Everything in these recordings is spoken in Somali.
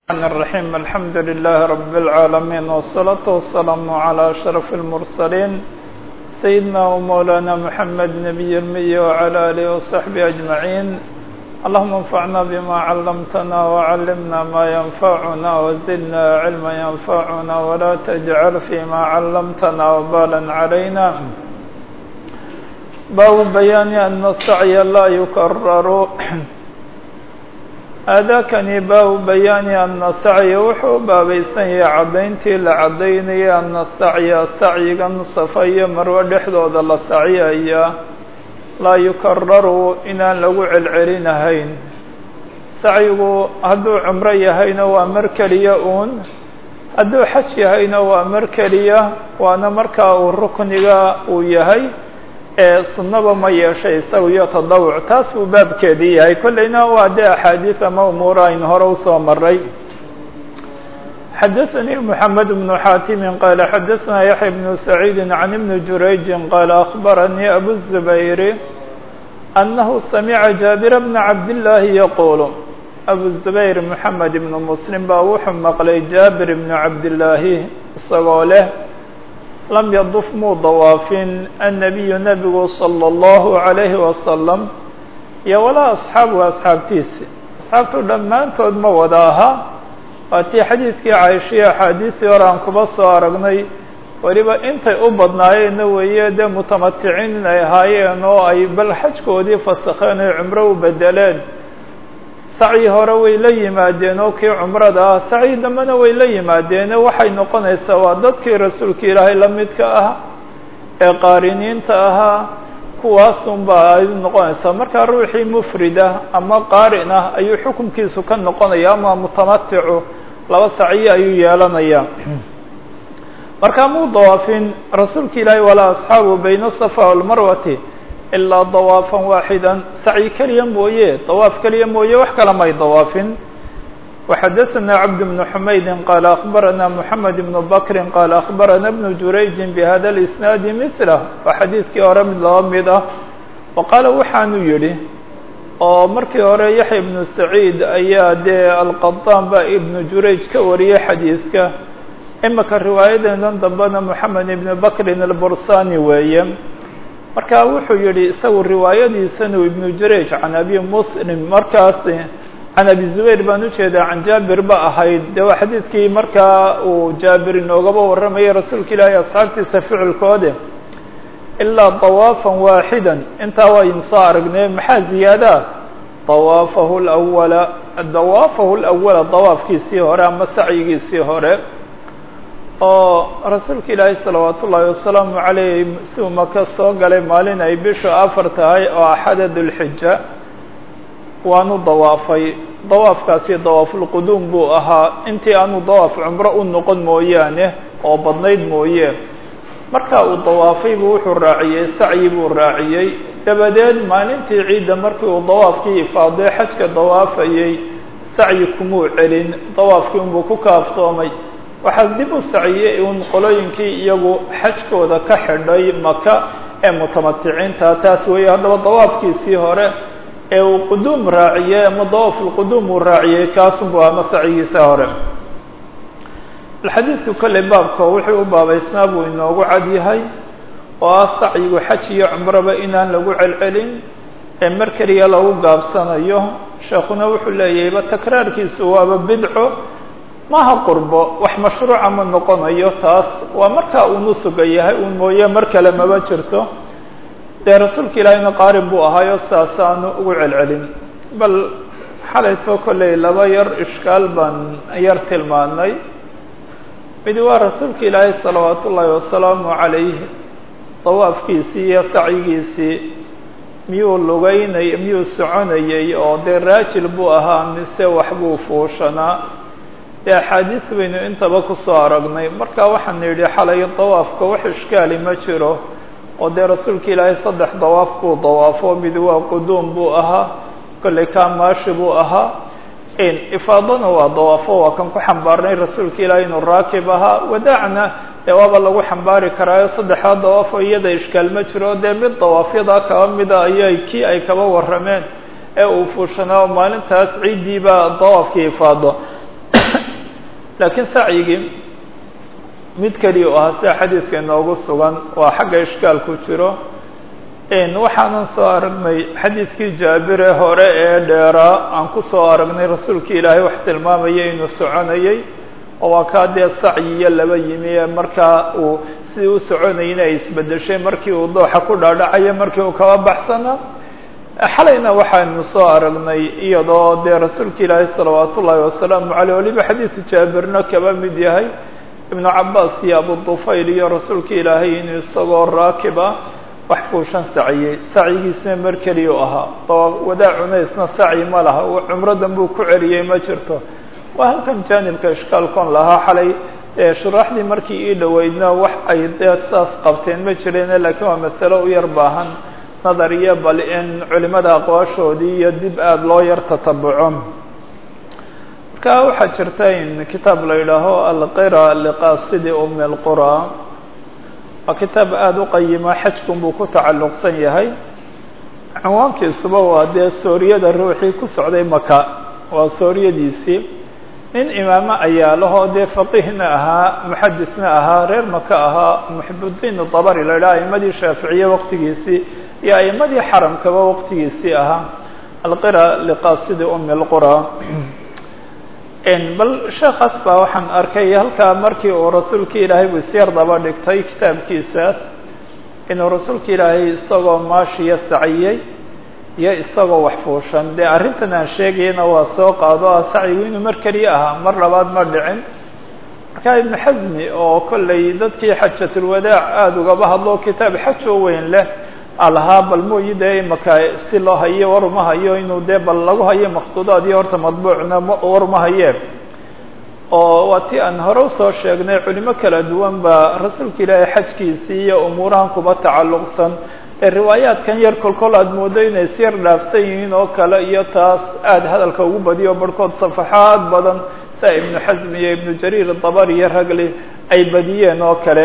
الرحمن الرحيم الحمد لله رب العالمين والصلاة والسلام على أشرف المرسلين سيدنا ومولانا محمد نبي المي وعلى آله وصحبه أجمعين اللهم انفعنا بما علمتنا وعلمنا ما ينفعنا وزدنا علما ينفعنا ولا تجعل فيما علمتنا وبالا علينا باب بيان أن السعي لا يكرر aadaakani baabu bayaani ana sacya wuxuu baabaysan yahay caddayntii la caddaynaya ana sacya sacyigan safa iyo marwo dhexdooda la sacyaya laa yukararu inaan lagu celcelinahayn sacyigu hadduu cumro yahayna waa mar keliya uun hadduu xaj yahayna waa mar keliya waana markaa uu rukniga uu yahay ee sunnaba ma yeeshay isaga iyo tadawuc taas buu baabkeedii yahay kollayna waa dee axaadiid ama umuura aynu hore usoo maray xadaثanii mحamed بnu xaatimi qaala xadaثna yaحya bnu saciidi can ibni jurayji qaala akhbaranii abu الzubayri anahu samica jaabira bna cabdillaahi yaquulu abu zubayr moxamed ibnu muslim baa wuxuu maqlay jaabir ibnu cabdillaahi isagoo leh lam yaduf muu dawaafin annabiyu nebigu salى اllahu عalayhi wasalam iyo walaa asxaabuhu asxaabtiisi asxaabtu dhammaantood ma wada aha waa tii xadiidkii caishiya axaadiisii hore aan kuba soo aragnay weliba intay u badnaayeenna weeye dee mutamaticiin inay ahaayeen oo ay bal xajkoodii fasakheen oy cumro u bedeleen sacyi hore way la yimaadeen oo kii cumrada ah sacyi dambena way la yimaadeene waxay noqonaysaa waa dadkii rasuulka ilaahay la midka ah ee qaariniinta ahaa kuwaasunbaa ay noqonaysaa markaa ruuxii mufrida ama qaarin ah ayuu xukunkiisu ka noqonaya ama mutamaticu laba sacyo ayuu yeelanayaa markaa muu dawaafin rasuulka ilaahay walaa asxaabu bayna asafa walmarwati ilaa dawaafan waaxidan sacyi keliya mooye dawaaf keliya mooye wax kale may dawaafin وxadaثna cabd بن حmaydi qaal aخbarana mحamed بن bakri qaal aخbarana بن jurayji bhada اisnaadi mثlah waa xadiidkii hore mid laba mid ah o qaala waxaanu yihi oo markii hore yaxya ibnu saciid ayaa dee alqaطaan ba ibnu jurayj ka wariyay xadiidka imika riwaayadeedan dambena mحamed ibn bakrin اlbursani weeye marka wuxuu yihi isagu riwaayadiisanu ibnu jurayj can abi muslim markaas can abi zubayr baan ujeedaa can jaabir ba ahayd de waa xadiidkii markaa uu jaabir inoogaba warramayay rasuulka ilaahay asxaabtiisa ficilkoode ilaa dawaafan waaxidan intaa waynu soo aragnay maxaa ziyaadaa dawaafahu lawala dawaafahu lawala dawaafkiisii hore ama sacyigiisii hore oo rasuulka ilaahay salawaat ullaahi wasalaamu calayh si uu maka soo galay maalin ay bishu afar tahay oo axada dulxija waanu dawaafay dawaafkaasi dawaafulquduum buu ahaa intii aanu dawaaf cumro u noqon mooyaane oo badnayd mooye marka uu dawaafay buu wuxuu raaciyey sacyi buu raaciyey dabadeed maalintii ciidda markii uu dawaafkii ifaadee xajka dawaafayey sacyi kumuu celin dawaafkii unbuu ku kaaftoomay waxaa dib u saciyey un qolooyinkii iyagu xajkooda ka xidhay maka ee mutamaticiinta taas weeye haddaba dawaafkiisii hore ee uu quduum raaciyey ama dawaafulquduum uu raaciyey kaasunbu ama sacyigiisa hore alxadiidku kolley baabka wuxuu u baabaysnaa buu inoogu cad yahay oo ah sacyigu xaj iyo cumroba inaan lagu celcelin ee mar keliya lagu gaabsanayo sheekuna wuxuu leeyahayba takraarkiisu waaba bidco maha qurbo wax mashruuca ma noqonayo taas waa markaa uu nusuga yahay uun mooye mar kale maba jirto dee rasuulka ilaahayna qaarin buu ahaayo saas aanu ugu celcelin bal xalaytoo kolley laba yar ishkaal baan yar tilmaanay mid waa rasuulka ilaahay salawaat ullaahi wasalaamu calayh dawaafkiisii iyo sacyigiisii miyuu lugeynay miyuu soconayey oo dee raajil buu ahaa mise waxbuu fuushanaa dee axaadiis baynu intaba kusoo aragnay marka waxaan yidhi xalay dawaafka wax ishkaali ma jiro oo dee rasuulka ilaahay saddex dawaaf buu dawaafo mid waa quduum buu ahaa kolley kaamaashi buu ahaa ifaadana waa dawaafo waa kan ku xambaarnay rasuulka ilaahay inuu raakib ahaa wadaacna dee waaba lagu xambaari karaayo saddexdaa dawaafo iyada ishkaal ma jiro dee mid dawaafyadaa kaba mida ayay kii ay kaba warrameen ee uu fuushanaa maalintaas ciiddiiba dawaafkii ifaado laakiin sacyigii mid keliya u ahaa sida xadiidka inoogu sugan waa xagga ishkaalku jiro waxaanan soo aragnay xadiidkii jaabire hore ee dheeraa aan ku soo aragnay rasuulka ilaahay wax tilmaamaya inuu soconayay oo waa kaa dee sacyiyo laba yimi ee markaa uu sidii u soconayna ay isbedeshay markii uu dooxa ku dhaadhacayo markii uu kaba baxsanaa xalayna waxaanu soo aragnay iyadoo dee rasuulka ilaahay salawaat ullaahi wasalaamu caleyh waliba xadiidka jaabirna kaba mid yahay ibnu cabaas iyo abu dufayl iyo rasuulka ilaahay inuu isagoo raakiba wax fuushan saciyey sacyigiisna mar keliya u ahaa wadaa cunaysna sacyi ma laha cumradan buu ku celiyey ma jirto waa halkan jaanibka ishkaalkon lahaa xalay shuraaxdii markii ii dhoweydna wax ay dee saas qabteen ma jireen laakiin waa masalo u yar baahan nadar iyo bal in culimada aqwaashoodii iyo dib aada loo yar tatabuco marka waxaa jirta in kitaab la yidhaaho alqira liqaasidi umi lqura waa kitaab aada u qayima xajkun buu ku tacalluqsan yahay cinwaankiisuba waa dee sooriyada ruuxii ku socday maka waa sooriyadiisii nin imaamo ayaa lahoo dee faqiihna ahaa muxadisna ahaa reer maka ahaa muxibudiin dabari la yidhaha aimadii shaaficiye waqtigiisii iyo aimadii xaramkaba waqtigiisii ahaa alqira liqaasidi umi lqura bal sheekaas baa waxaan arkay halkaa markii uu rasuulka ilaahay buu isyar daba dhigtay kitaabkiisaas inuu rasuulka ilaahay isagoo maashiya saciyey iyo isagoo wax fuushan dee arrintan aan sheegayana waa soo qaado ah sacyigu inuu mar keliya ahaa mar labaad ma dhicin marka ibnu xasmi oo kollay dadkii xajatulwadaac aada ugaba hadlo kitaab xaj oo weyn leh alahaa bal mooyi dee imaka si loo hayo war uma hayo inuu dee bal lagu hayo makhtuudaad iyo horta madbuucna war uma hayee oo waa ti aan hore usoo sheegnay culimo kala duwan baa rasuulka ilaahay xajkiisii iyo umuurahan kuba tacalluqsan ee riwaayaadkan yar kolkol aada moodo inay is yar dhaafsan yihiin oo kale iyo taas aada hadalka ugu badiyo barhkood safaxaad badan sia ibnu xasm iyo ibnu jariir dabari iyo ragli ay badiyeen oo kale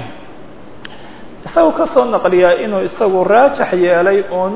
isagu kasoo naqliyaa inuu isagu raajax yeelay uun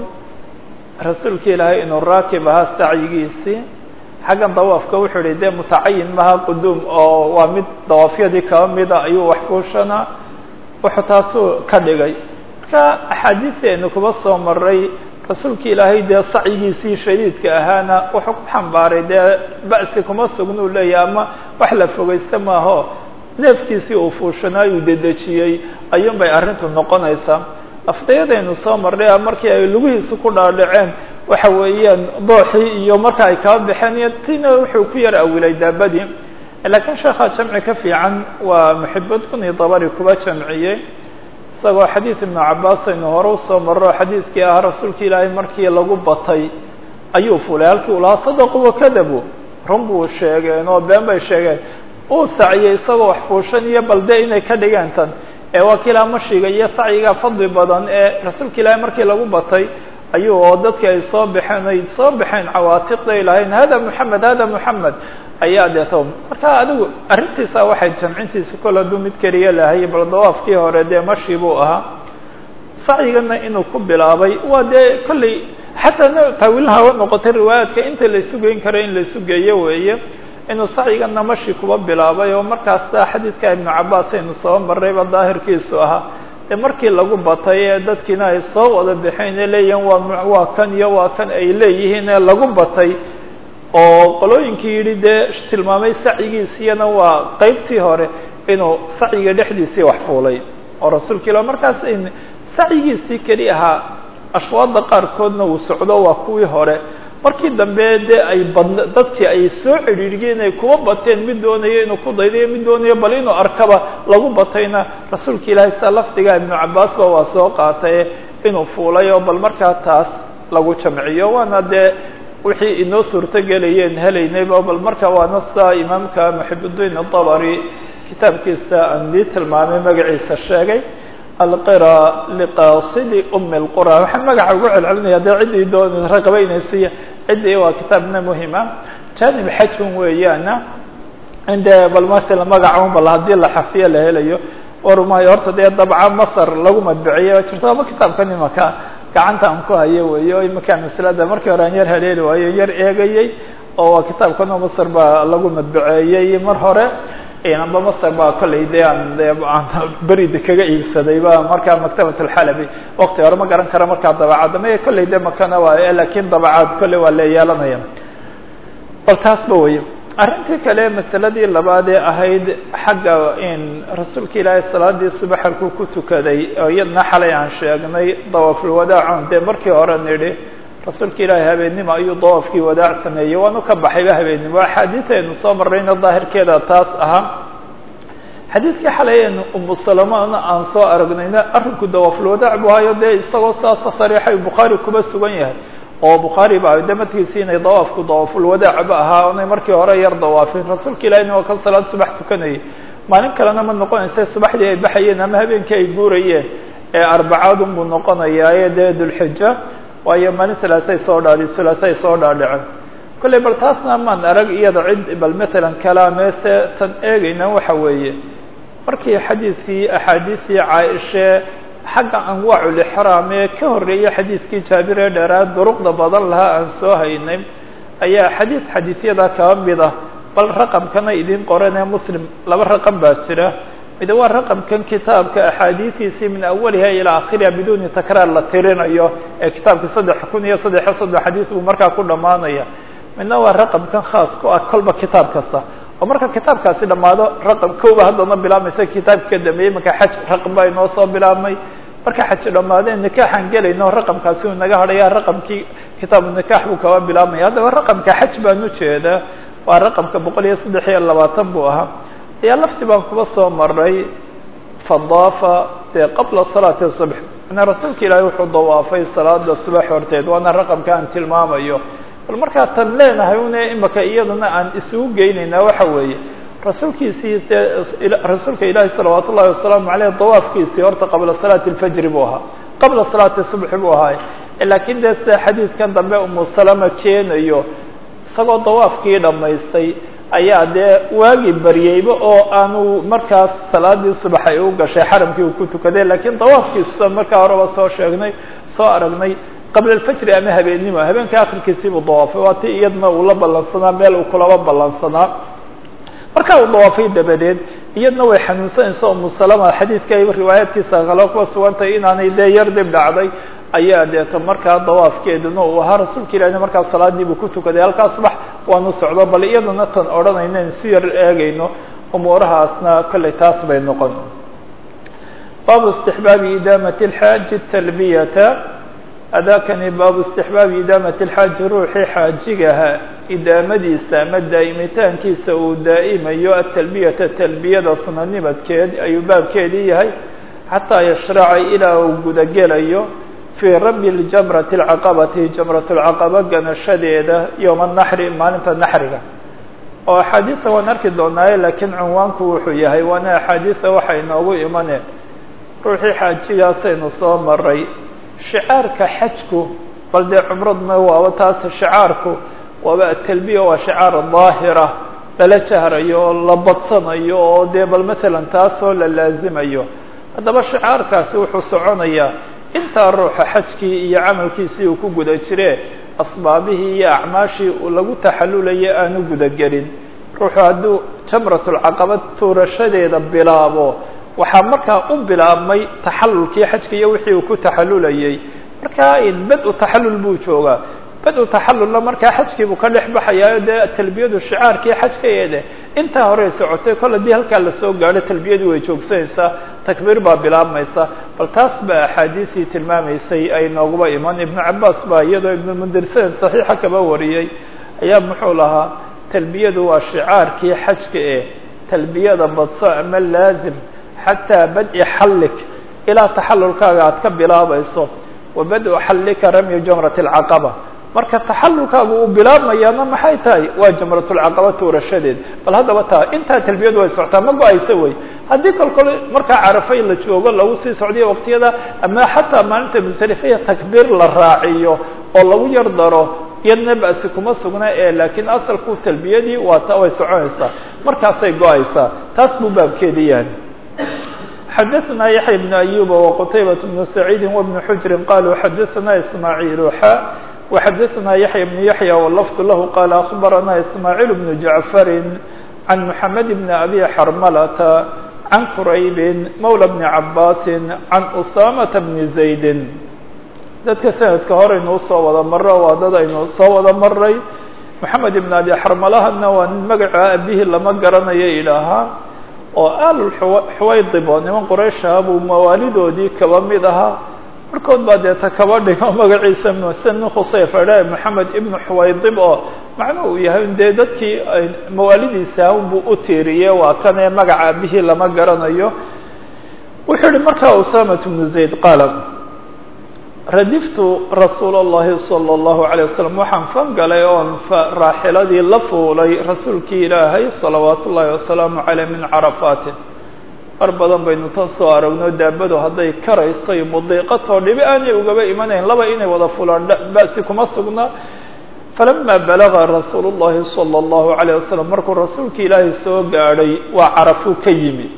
rasuulka ilaahay inuu raakib ahaa sacyigiisii xaggan dawaafka wuxuu ihi dee mutacayin maha quduum oo waa mid dawaafyadii kaba mida ayuu wax fuushanaa wuxuu taasuu ka dhigay marka axaadiistii aynu kuba soo maray rasuulka ilaahay dee sacyigiisii shadiidka ahaana wuxuu ku xambaaray dee ba'si kuma sugnuu leeyahay ama wax la fogeysta maaho neefkiisii uu fuushanaa uu dedejiyey ayuun bay arrintu noqonaysaa afdayadaynu soo marnay markii ay lugihiisu ku dhaadhaceen waxa weeyaan dooxii iyo marka ay kaba baxeen iyo tina wuxuu ku yar awilay daabadii laakiin sheekha jamci ka fiican waa muxibadkuni dabari kuba jamciyey isagoo xadiid ibnu cabaas aynu hore usoo marro xadiidkii ah rasuulka ilaahay markii lagu batay ayuu fulay halkii u lahaa sadaqu wakadabu run buu sheegeen oo been bay sheegeen uu saciyey isagoo wax fuushan iyo balde inay ka dhigeen tan ee waa kiilaa mashiga iyo sacyiga fadli badan ee rasuulka ilaahay markii lagu batay ayuu oo dadkii ay soo baxeen ay soo baxeen cawaatiqday lahayn hada moxamed hada moxamed ayaa deeto marka adigu arrintiisa waxay jamcintiisa kol hadduu mid keliya lahay bal dawaafkii hore dee mashi buu ahaa sacyigana inuu ku bilaabay waa dee kolley xataa taawiilha noqotay riwaayaadka inta la isu geyn karo in la isu geeyo weeye inuu sacyigana mashi kuba bilaabay oo markaasa xadiidka ibnu cabaas aynu soo marrayba daahirkiisu ahaa ee markii lagu batay ee dadkiina ay soo wada baxeen ee leeyihiin waa waa kan iyo waa kan ay leeyihiin ee lagu batay oo qolooyinkii yidhi dee tilmaamay sacyigiisiyana waa qeybtii hore inuu sacyiga dhexdiisii wax fuulay oo rasuulka ila markaas sacyigiisii keli ahaa ashwaada qaarkoodna uu socdo waa kuwii hore markii dambe dee ay badn dadkii ay soo cidhiiriyeen ay kuwa bateen mid doonayo inuu ku daydayo mid doonayo bal inuu arkaba lagu batayna rasuulka ilaahay saa lafdiga ibnu cabaasba waa soo qaatay inuu fuulay oo bal markaa taas lagu jamciyo waana dee wixii inoo suurto gelayeen helaynayba bal marka waana saa imaamka muxibudiin dabari kitaabkiisa aan dii tilmaamay magaciisa sheegay alqira liqaasidi umi lqura waxaan magaca ugu celcelinaya dee ciddii doon raqabeynaysiya ciddii waa kitaabna muhima janib xajun weeyaana inde bal masala magaca un bal haddii la xafiyo la helayo warmayo horta dee dabca masar lagu madbiciye jirto ama kitaabkan imaka gacanta aan ku hayo weeyo imakaan maslada markii hore aan yar haleeli waayo yar eegayey oo waa kitaabkano masr baa lagu madbaceeyey mar hore amba masr baa kollay de aan berida kaga iibsaday ba markaa maktabat alxalabi wakti hore ma garan kara markaa dabacadda maya kollay de makana waay lakin dabacaad kolley waa le yeelanaya bal taasba wey arrintii kale masaladii labaad ee ahayd xagga in rasuulka ilaahay salaadii subax halkuu ku tukaday oo iyadna xalay aan sheegnay dawaafulwadaacon dee markii hore nidhi rasuulka ilaahay habeennimo ayuu dawaafkii wadaac sameeyey waanu ka baxayba habeennimo axaadiid aynu soo marrayna daahirkeeda taas ahaa xadiidkii xalay aynu umu salamana aan soo aragnayna arrinku dawaafulwadaac buu hayo dee isagoo saasa sariixay bukhaari kuba sugan yahay oo bukhaari ba de markiisi inay dawaafku dawaafulwadaac ba ahaa onay markii hore yar dawaafin rasuulka ilahina waa kan salaad subax tukanayay maalin kalena ma noqonaysa subaxdii ay baxayeen ama habeenkii ay guurayeen ee arbacaadun buu noqonayaaye dee dulxija waayo maalin salaasay soo dhaadhi salaasay soo dhaadhicen kolley bal taasna maan arag iyada cid bal matalan kalaameese tan eegayna waxa weeye markii xadiidkii axaadiistii caaishe xagga anwaaculixraam ee ka horreeyay xadiidkii jaabir ee dheeraad duruqda badan lahaa aan soo haynay ayaa xadiid xadiisyada kaba mid ah bal raqamkana idin qoran ee muslim laba raqam baa jira mid waa raqamkan kitaabka axaadiidiisii min awaliha ilaa akhiriha biduuni takraar la tirinayo ee kitaabka saddex kun iyo saddexiyo soddon xadiis buu markaa ku dhammaanaya midna waa raqamkan khaas ku ah kolba kitaab kasta oo marka kitaabkaasi dhammaado raqam kooba haddana bilaabmaysa kitaabka ka dambeeyey marka xaj raqam baa inoo soo bilaabmay marka xaj dhammaadeen nikaaxaan gelayno raqamkaasi uu naga hadhaya raqamkii kitaabu nikaax buu kaba bilaabmaya haddaba raqamka xaj baan ujeedaa waa raqamka boqol iyo saddex iyo labaatan buu ahaa ayaa lafti baan kuba soo maray fadaafa dee qabla salaati subx mana rasuulka ilaahay wuxuu dawaafay salaada subax horteed waana raqamka aan tilmaamayo bal markaa tan leenahay une imaka iyadana aan isugu geynaynaa waxa weeye rasuulkiisii dee rasuulka ilaahi salawaat ullahi wasalaamu aleyh dawaafkiisii horta qabla salaati lfajri buu ahaa qabla salaati subxi buu ahaay laakiin dee sida xadiidkan dambe umu salama keenayo isagoo dawaafkii dhammaystay ayaa dee waagii baryeyba oo aanu markaas salaadii subax ay u gashay xaramkii uu ku tukaday lakiin dawaafkiisa markaa horeba soo sheegnay soo aragnay qabla alfajri ama habeennimo habeenka akhirkiisii buu dawaafay waa ti iyadna uu la ballansanaa meel uu kulaba ballansanaa markaa uu dawaafay dabadeed iyadna way xanuunsanaysa umu salama xadiidka ay riwaayaadkiisa kale kuwa sugantay inaanay dee yar dib dhacday ayaa deeta markaa dawaafkeeduna uu ahaa rasuulka ilahina markaa salaadii buu ku tukaday halkaa subax waanu socdo bal iyadana tan odhanayna in si yar eegayno umuurahaasna kollay taas bay noqon baabu istixbaabi idaamati اlxaaji talbiyata adakani baabu istixbaabi idaamati اlxaaji ruuxii xaajigaha idaamadiisa ama daa'imitaankiisa uu daa'imayo atalbiyata talbiyada sunanimadkeed ayuu baabkeedii yahay xataa yashraca ilaa uu gudagelayo fii rami ljamrati alcaqabati jamrat lcaqaba ganashadeeda yowma naxri maalinta naxriga oo axaadiisa waan arki doonaaye laakiin cunwaanku wuxuu yahay waana axaadiisa waxa inoogu imane ruuxii xaajigaasaynu soo maray shicaarka xajku bal dee cumraduna waaba taas shicaarku waaba atalbiya waa shicaar daahira lala jahrayo oo la badsanayo oo dee bal matalan taasoo la laazimayo haddaba shicaarkaasi wuxuu soconayaa intaa ruuxa xajkii iyo camalkiisii uu ku guda jire asbaabihii iyo acmaashii uu lagu taxalulaya aanu gudagelin ruuxu hadduu jamratulcaqaba tuurashadeeda bilaabo waxaa markaa u bilaabmay taxalulkii xajka iyo wixii uu ku taxalulayay markaa bad-u taxalul buu joogaa bad-u taxalulna markaa xajkiibuu ka dhex baxayaayo dee talbiyadu shicaarkii xajkaeede intaa horey socotay kol haddii halkaa lasoo gaadho talbiyadii way joogsanaysaa takbiir baa bilaabmaysa bal taas baa axaadiisii tilmaamaysay ay nooguba iman ibnu cabaas baa iyadoo ibnu mundirsen saxiixa kaba wariyey ayaa muxuu lahaa talbiyadu waa shicaarkii xajka eh talbiyada badso ama laazim xataa bad-i xallik ilaa taxalulkaaga aad ka bilaabayso wa bad-u xallika ramyu jamrat alcaqaba marka taxalulkaagu uu bilaabmayaana maxay tahay waa jamratulcaqaba tuurashadeed bal haddaba taa intaa talbiyadu way socotaa ma go-aysa wey haddii kol kole markaa carafay la joogo lagu sii socdiyo waqtiyada ama xataa maalinta musalifiya takbiir la raaciyo oo lagu yar daro iyadna basi kuma sugna ee laakiin asalku talbiyadii waa ta way soconaysaa markaasay go-aysaa taas buu baabkeedi yahay xadaثna yaحya بن أyuba وqtaybaة بن سacيidi وبن xujri qaluu xadaثna ismaaعiil xa وxadثna yaحyى بن yaحyى wlfظ lah qال أخbarana ismاعيل بن جaعفr عan محamed بn أbي xrmlة عan qrayb mولى بن cabاs عan أsاmaة بن زayd dadka sanadka horeynuu soo wada maro waa dad aynu soo wada maray محamed بn abi xrmalahana waa nin magaca abihi lama garanayo ilaahaa oo al xuwaydib oo niman qurayshaha buu mawaalidoodii kaba mid ahaa markood baa deeta kaba dhigo magaciisa msen khusayfadhe moxamed ibnu xuwaydib oo macnuhu uu yahay dee dadkii mawaalidiisa unbuu u tiiriye waa kanee magaca abihii lama garanayo wuxuu yihi markaa usamat bnu zayd qaala radiftu rasuul اllahi salى اllahu عalيه wasalam waxaan fangalay oon raaxiladii la fuulay rasuulkii ilaahay salawaat ullahi wasalaamu caleyh min carafaatin mar badan baynu tan soo aragno daabadu hadday karayso iyo mudiiqatoo dhibi aanay ugaba imanayn laba inay wada fulaan ba'si kuma sugna falama balaga rasuul اllahi salى اllahu عalيه wasalam markuu rasuulka ilaahay soo gaadhay waa carafuu ka yimi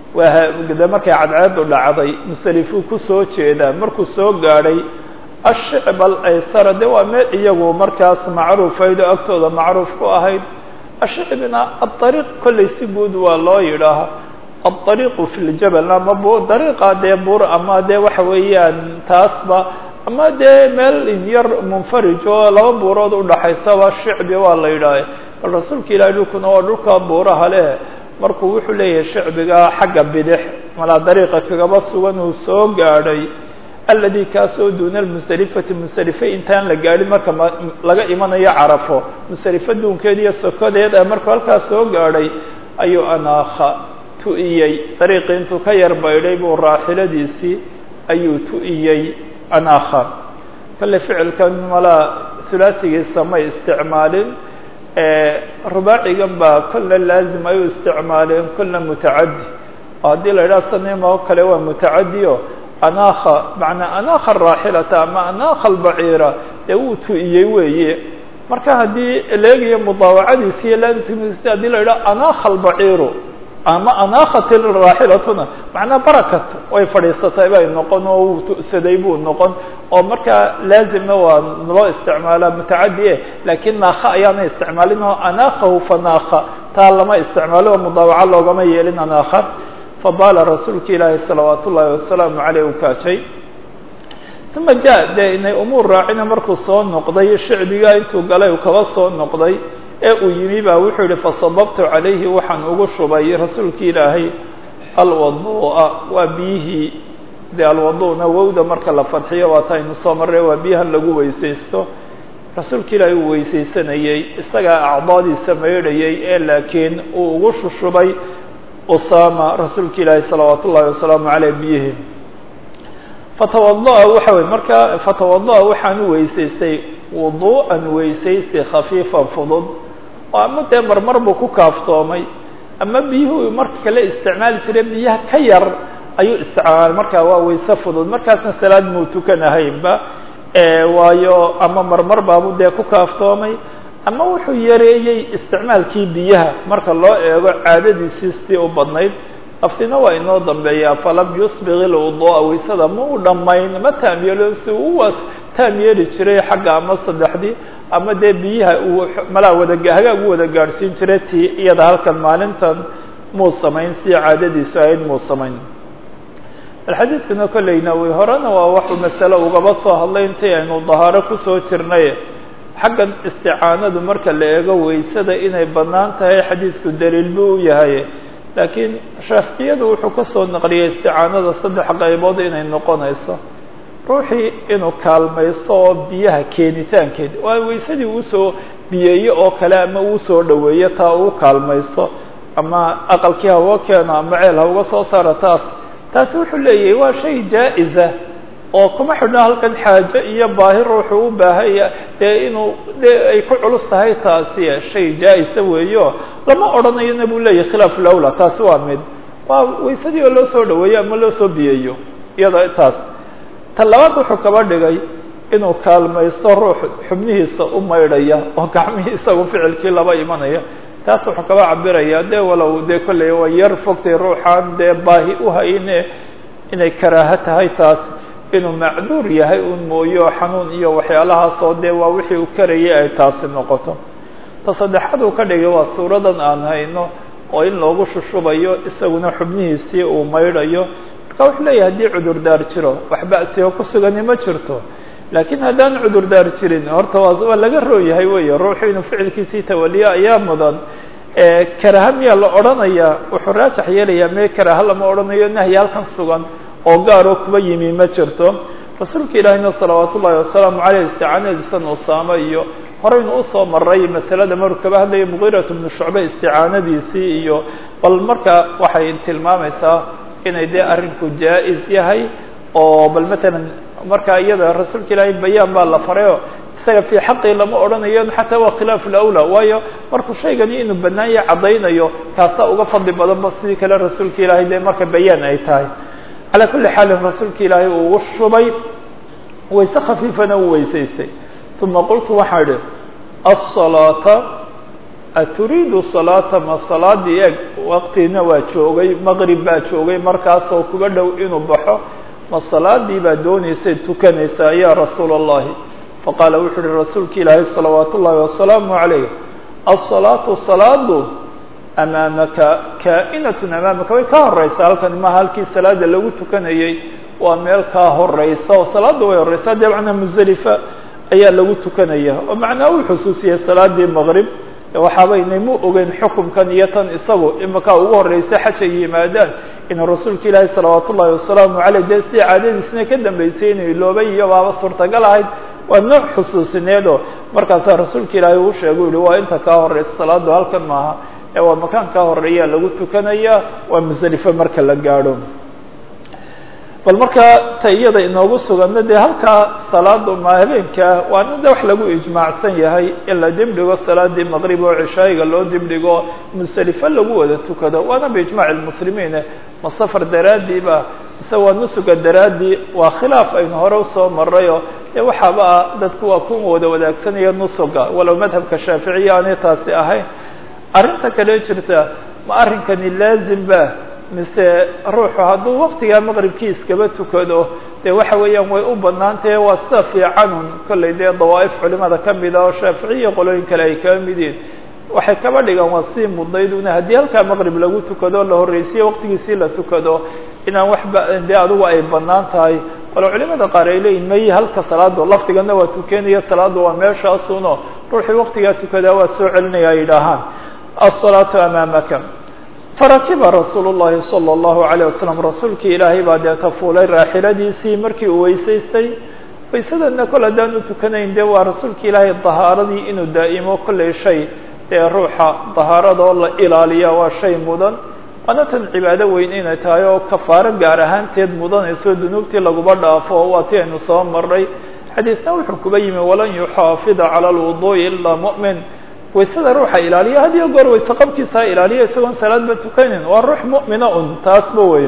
waa markay cadceedu dhacday musalifuu kusoo jeedaa markuu soo gaadhay ashicb alaysara de waa meel iyagu markaas macruufaydo agtooda macruuf ku ahayd ashicbna aariiq kollay si guud waa loo yidhaaha aariiqu fi ljabal ama dariiqa dee bur ama dee waxa weeyaan taasba ama dee meel yar munfarij oo laba buurood udhaxaysaba shicbi waa la yidhaaha bal rasuulka ilahay dhulkuna waa dhulka buuraha leh markuu wuxuu leeyahay shicbiga xagga bidix malaa dariiqa kagaba sugan uu soo gaadhay aladi kaasoo duuna lmusalifati musalife intaan la gaadhin marka laga imanayo carafo musalife duunkeed iyo sokodeed ee markuu halkaas soo gaadhay ayuu anaakha tu'iyey dariiqii intuu ka yar baydhay buu raaxiladiisii ayuu tu'iyey anaakha kale ficilkan malaa hulaasigiisa may isticmaalin rubaacigan baa kolna laazim ay u isticmaaleen kolna mutacadi oo haddii la yidhaha sanima oo kale waa mutacadiyo anaakha macnaa anaakha araaxilata ama anaakha albaciira dee wuu tu'iyey weeye marka haddii leegiyo mudaawacadiisi iyo laazimkiisi hadii la yidhaha anaakha albaciiru ama anaakhat raaxilatuna macnaa barakat way fadhiisatay bay noqon oo wuu tu'saday buu noqon oo markaa laazimna waa loo isticmaalaa mutacadi e laakiin naakha ayaana isticmaalin oo anaakhahu fanaakha taa lama isticmaalo oo mudaawaco loogama yeelin anaakha fabaala rasuulka ilaahi salawaat ullaahi wasalaamu caleyh u kaajay uma ja dee inay umuur raacina markuu soo noqday shicbiga intuu galay uu kaba soo noqday ee uu yimi baa wuxuu yihi fasababtu calayhi waxaan ugu shubay rasuulki ilaahay alwadu'a waa biyihii dee alwadu'na wowda marka la fadxiyo waa ta aynu soo marray waa biyahan lagu weysaysto rasuulka ilaahay uu weysaysanayey isagaa acdaadiisa maydhayay ee laakiin uu ugu shushubay usama rasuulka ilaahay salawaat ullahi wasalaamu caleyh biyihii fatawada'a waxa wey marka fatawada'a waxaan u weysaystay wudu'an weysaysi khafiifan fudud oo ama dee marmar buu ku kaaftoomay ama biyuhu marka kale isticmaali jiray biyaha ka yar ayuu isticmaalay markaa waa wayse fudud markaasna salaad muu tukanahaynba waayo ama marmar baabu dee ku kaaftoomay ama wuxuu yareeyey isticmaalkii biyaha marka loo eego caadadiisii sidii u badnayd aftina waa inoo dambeeyaa falam yusbiq ilwudu'a waysada ma u dhammayn ma taam yeelo si uwaas taam yeeli jiray xagga ama saddexdii ama dee biyaha uu malaa wada hagaag u wada gaadhsiin jiray tii iyada halkan maalintan muu samayn si caadadiisu ahayd muu samayn alxadiidkuna kolleyna wy horena waa waxuu masale ugaba soo hadlay intii aynu dahaaro kusoo jirnay xaggan isticaanadu marka la eego waysada inay bannaan tahay xadiidku daliil buu u yahay laakiin shaaficiyadu wuxuu ka soo naqliyey isticaanada saddex qaybood inay noqonayso ruuxii inuu kaalmaysto oo biyaha keenitaankeed waa waysadii uusoo biyeeye oo kale ama uusoo dhoweeyo taa uu kaalmaysto ama aqalkii ha uga keeno ama ceel ha uga soo saaro taas taasi wuxuu leeyahay waa shay jaa-isa oo kuma xidhno halkan xaajo iyo baahi ruuxu u baahaya dee inuu dee ay ku culus tahay taasi shay jaa-isa weeyo lama odhanayona buu leeyahay khilaaf lawla taasi waa mid waa waysadii oo loo soo dhaweeyo ama loo soo biyeeyo iyada taas ta labaad wuxuu kaba dhigay inuu kaalmaysto ruux xubnihiisa u maydhaya oo gacmihii isagu ficilkii laba imanaya taas wuxuu kaba cabiraya dee walow dee kolley waa yar fogtay ruuxaan dee baahi uhayne inay karaaho tahay taas inuu macduur yahay un mooyo xanuun iyo waxyaalahaasoo dee waa wixii uu karayay ay taasi noqoto ta saddexaad uu ka dhigay waa suuradan aan hayno oo in loogu shushubayo isaguna xubnihiisii uu maydhayo marka wuxuu leeyahay haddii cudurdaar jiro wax ba'sioo ku sugani ma jirto laakiin haddaan cudurdaar jirin horta waa waa laga rooyahay weeye ruuxu inuu ficilkiisii tawaliyo ayaa mudan karaha miyaa la odhanayaa wuxuu raajax yeelayaa mee karaha lama odhanayo nahyi halkan sugan oo gaaroo kuba yimi ma jirto rasuulka ilaahina salawaat ullaahi wasalaamu caleyh isticaanadiisan usaamo iyo horeynu usoo maray masalada maruu kaba hadlaya mugiirat bnu shucbe isticaanadiisii iyo bal marka waxay tilmaamaysaa inay dee arrinku jaa-is yahay oo bal matalan marka iyada rasuulka ilaahay bayaan baa la farayo isaga fii xaqii lama odhanayo xataa waa khilaafu lawla waayo markuu shaygani inuu banaanya caddaynayo kaasaa uga fadli badanba sidii kale rasuulka ilaahay dee marka bayaan ay tahay calaa kulli xaalin rasuulka ilaahay uu ugu shubay wayse khafiifana uu weysaystay uma qultu waxaa idhi asalaata aturiidu salaata ma salaadii eeg waqtiina waa joogay maqrib baa joogay markaasoo kuba dhow inuu baxo ma salaadii baa doonaysay tukanaysaa ya rasuula allahi faqaala wuxuu uhi rasuulka ilaahay salawaat ullaahi wasalaamu calayh asalaatu salaadu amaamaka kaa'inatun amaamaka way ka horeysaa halkan maha halkii salaada lagu tukanayey waa meel kaa horeysa oo salaadda way horeysaa dee macnaa musdelifa ayaa lagu tukanaya oo macnaa uu xusuusiyey salaadii maqrib waxaabaynay mu ogeyn xukumkan iyo tan isagu imakaa ugu horreysay xaj ay yimaadaan inuu rasuulka ilaahi salawaat ullaahi wasalaamu caleyh dee sidii caadadiisna ka dambeysay inuu iloobay iyo baaba suurtagal ahayd waa nooc xusuusineedoo markaasaa rasuulka ilaahay uu sheegay yihi waa inta kaa horeysa salaadu halkan maaha ee waa makaan kaa horeeyaa lagu tukanaya waa musdelifo marka la gaadho bal markaa ta iyada inoogu suganna dee halkaa salaada ma habeenkaa waana de wax lagu ijmaacsan yahay in la dibdhigo salaadii maqrib oo cishaayiga loo dibdhigo musdelifo lagu wada tukado waana biijmaaci lmuslimiin ma safar daraadiiba mise waa nusuga daraaddii waa khilaaf aynu hore usoo marayoo dee waxaaba ah dadku waa ku wada wadaagsanaya nusuga walow madhabka shaaficiya aanay taasi ahayn arrinta kale jirta ma arrinkani laazim ba mise ruuxu hadduu waktigaa maqribkii iskaba tukado dee waxa weeyaan way u banaantahe waa sida fiicanun kollay dee dawaa'if culimada ka mid ah oo shaaficiya qolooyin kale ay kaba mid yihin waxay kaba dhigaan waa sii mudayduna haddii halkaa maqrib lagu tukado la horreysiye waqtigiisii la tukado inaan waxba dee adigu ay banaan tahay walo culimada qaar ay leeyihin may halka salaado lafdigana waa tukanaya salaadu waa meeshaasuno ruuxii waqtigaa tukadaa waa soo celinaya ay yidhaahaan asalaatu amaamaka farakiba rasuulu llahi salى اllahu alayه wasalam rasuulkii ilaahay baa deeta fuulay raaxiladiisii markii uu weysaystay waysadana kol haddaan u tukanayn dee waa rasuulka ilaahay dahaaradii inuu daa'imo kollay shay dee ruuxa dahaaradoo la ilaaliya waa shay mudan waana tan cibaado weyn inay tahay oo kafaaro gaar ahaanteed mudanayso dunuubtii laguba dhaafo waa ti aynu soo maray xadiisna wuxuu kuba yimi walan yuxaafida cala lwuduءi ilaa mu'min waysada ruuxa ilaaliya had iyo goor wayse qabkiisa ilaaliya isagoon salaadba tukanin waa ruux mu'mina un taasba weyo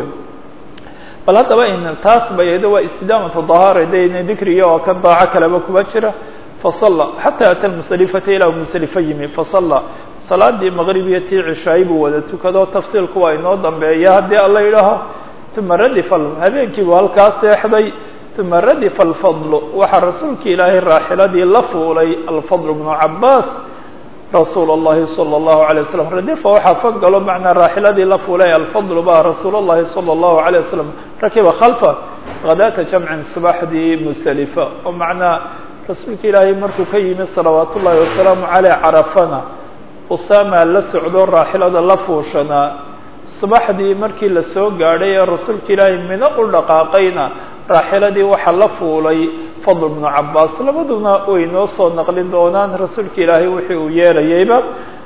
bal haddaba in taas bayado waa istidaamatu dahaara dayna dikriga oo kan daaco kaleba kuba jira fasalla xataa ata lmusalifata ilaa musalifa yimi fasalla salaadii maqrib iyo tii cishaayi buu wada tukado tafsiilku waa inoo dambeeya haddii alla yidhaaho uma radifa habeenkii buu halkaa seexday uma radifa alfadlu waxaa rasuulka ilaahay raaxiladii la fuulay alfadl bnu cabaas rasuul الlahi salى الlahu عalيه waslm radifa waxaa fog galo macnaa raaxiladii la fulay alfadl ba rasuul الlahi salى الlahu عalيه waslm rakiba khalfa hadaata jamcin subaxdii musdelifa oo macnaa rasuulka ilaahay markuu ka yimi salawaat ullahi wasalaamu caleyh carafana usama la socdo raaxilada la fuushanaa subaxdii markii lasoo gaadhay ee rasuulka ilaahay mino u dhaqaaqayna raaxiladii waxaa la fuulay fadl bnu cabaas labaduna way noo soo naqlin doonaan rasuulka ilaahay wixii uu yeelayayba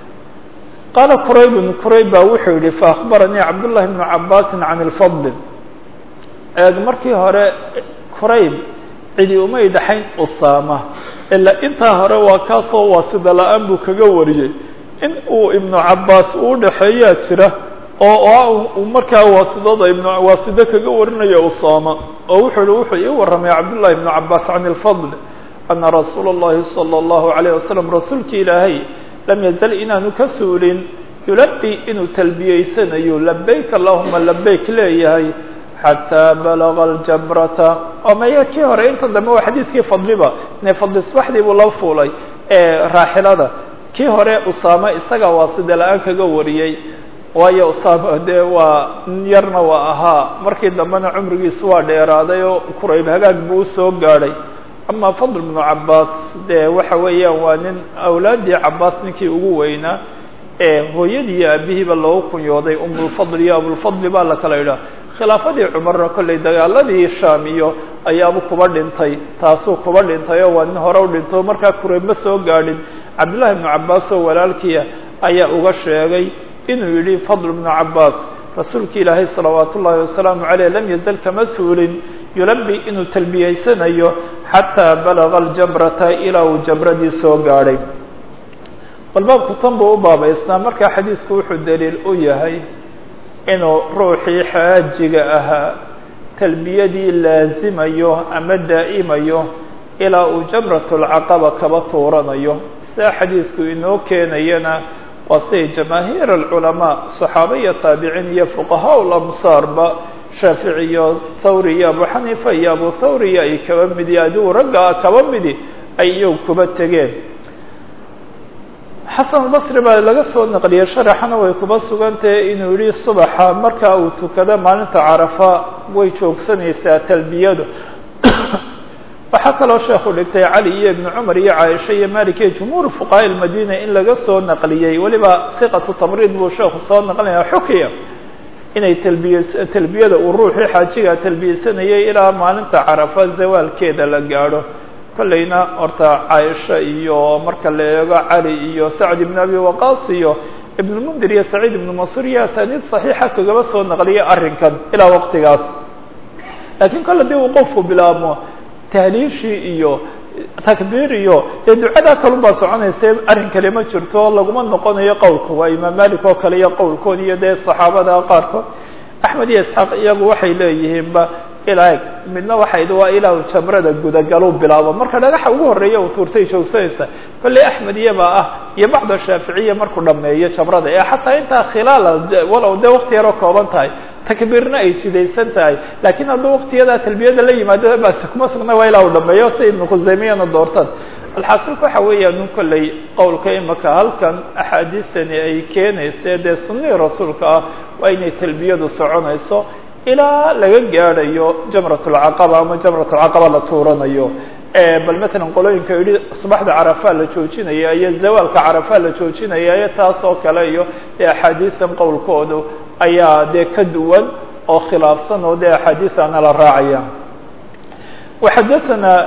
qaala quraybun qurayb baa wuxuu yihi faakbaranii cabdullahi bnu cabaasin can ilfadl eeg markii hore qurayb cidi umay dhaxayn usaama ilaa intaa hore waa kaasoo waasida la-aan buu kaga wariyey in uu ibnu cabaas uu dhexeeyaa jira oo markaa waasidada ibn waasida kaga warinaya usaama oo wuxuu hi wuxuu ii warramay cabdullahi ibnu cabaas can ilfadl ana rasuula اllahi salى اllahu alayه wasalam rasuulka ilaahay lam yazal inaanu ka suulin yulabi inuu talbiyeysanayo labayk allahuma labayk leeyahay xataa balaga aljamrata oo maya kii hore inta dambe waa xadiidkii fadliba ne fadli subaxdii buu la fuulay raaxilada kii hore usaame isaga waa sida la-aan kaga wariyey waayo usaama dee waa yarna waa ahaa markii dambena cumrigiisu waa dheeraaday oo kurayb hagaag buu usoo gaadhay ama fadl bnu cabaas dee waxa weeyaan waa nin awlaaddii cabaas ninkii ugu weynaa ee hooyadii iyo aabihiiba loogu kunyooday umulfadl iyo abulfadli baa la kala idhaha khilaafadii cumarna kollay dagaaladii shaam iyo ayaaba kuba dhintay taasuu kuba dhintay oo waa nin hore u dhinto markaa kurayb ma soo gaadhin cabdillahi bnu cabaas oo walaalkiia ayaa uga sheegay inuu yidhi fadl bnu cabaas rasuulki ilaahay salawaat ullaahi wasalaamu caleyh lam yazal kama suulin yulabi inuu talbiyeysanayo xataa balaga aljamrata ilaa uu jamradii soo gaadhay bal baabku tan buu u baabaysnaa markaa xadiidku wuxuu daliil u yahay inuu ruuxii xaajiga ahaa talbiyadii laazimayo ama daa'imayo ilaa uu jamratulcaqaba kaba tuuranayo sidaa xadiidku inoo keenayana waa siday jamaahiir alculamaa saxaaba iyo taabiciin iyo fuqahaa lamsaarba shaafici iyo thawri iyo abu xaniifa iyo abu thawri ay kaba midi adigu ragga kaba midi ay iyagu kuba tegeen xasan albasri baa laga soo naqliyey sharaxana way kuba sugantahe inuu yihi subaxa markaa uu tukado maalinta carafa way joogsanaysaa talbiyadu waxaa kaloo sheekhu dhigtay cali iyo ibnu cumar iyo caaisha iyo malik iyo jumhuur fuqahaa ilmadina in laga soo naqliyey weliba siqatu tamriid buu sheekhu soo naqlinaya xukiya inay talbiye talbiyada uu ruuxii xaajiga talbiyeysanayay ilaa maalinta carafa zawaalkeeda la gaadho kollayna horta caaisha iyo marka la eego cali iyo sacd ibn abi waqaas iyo ibnulmundir iyo saciid ibnu masur iyo asaaniid saxiixa kagaba soo naqliyay arrinkan ilaa waqtigaas laakiin kol hadii uu qofku bilaabmo tahliishii iyo takbiir iyo dee ducadaa kalun baa soconaysa arrin kale ma jirto laguma noqonayo qowlka waa imaam malik oo kale iyo qowlkood iyo dee saxaabada qaarkood axmed iyo isxaaq iyagu waxay leeyihiinba ilaa midna waxay waa ilaa jamrada gudagalu bilaabo marka dhagaxa ugu horeeya uu tuurtay joogsanaysa kolley axmed iyabaa ah iyo bacda shaaficiya markuu dhameeyo jamrada ee xataa intaa khilaala walow dee wakti yaroo kooban tahay takbiirna ay jidaysan tahay laakiin hadduu waktiyadaa talbiyada la yimaado basi kuma sugna waa ilaa uu dhameeyo si ibnu khusaymiyana doortaan alxaasilka waxa weeyaan un kolley qowlka imaka halkan axaadiistani ay keenayse dee sunnihii rasuulka ah waa inay talbiyadu soconayso ilaa laga gaadhayo jamrat lcaqaba ama jamrat lcaqaba la tuuranayo bal matalan qolooyinka yihi subaxda carafaa la joojinaya iyo zawaalka carafaa la joojinaya iyo taas oo kale iyo dee axaadiisan qowlkoodu ayaa dee ka duwan oo khilaafsan oo dee axaadiisana la raacaya waxadaana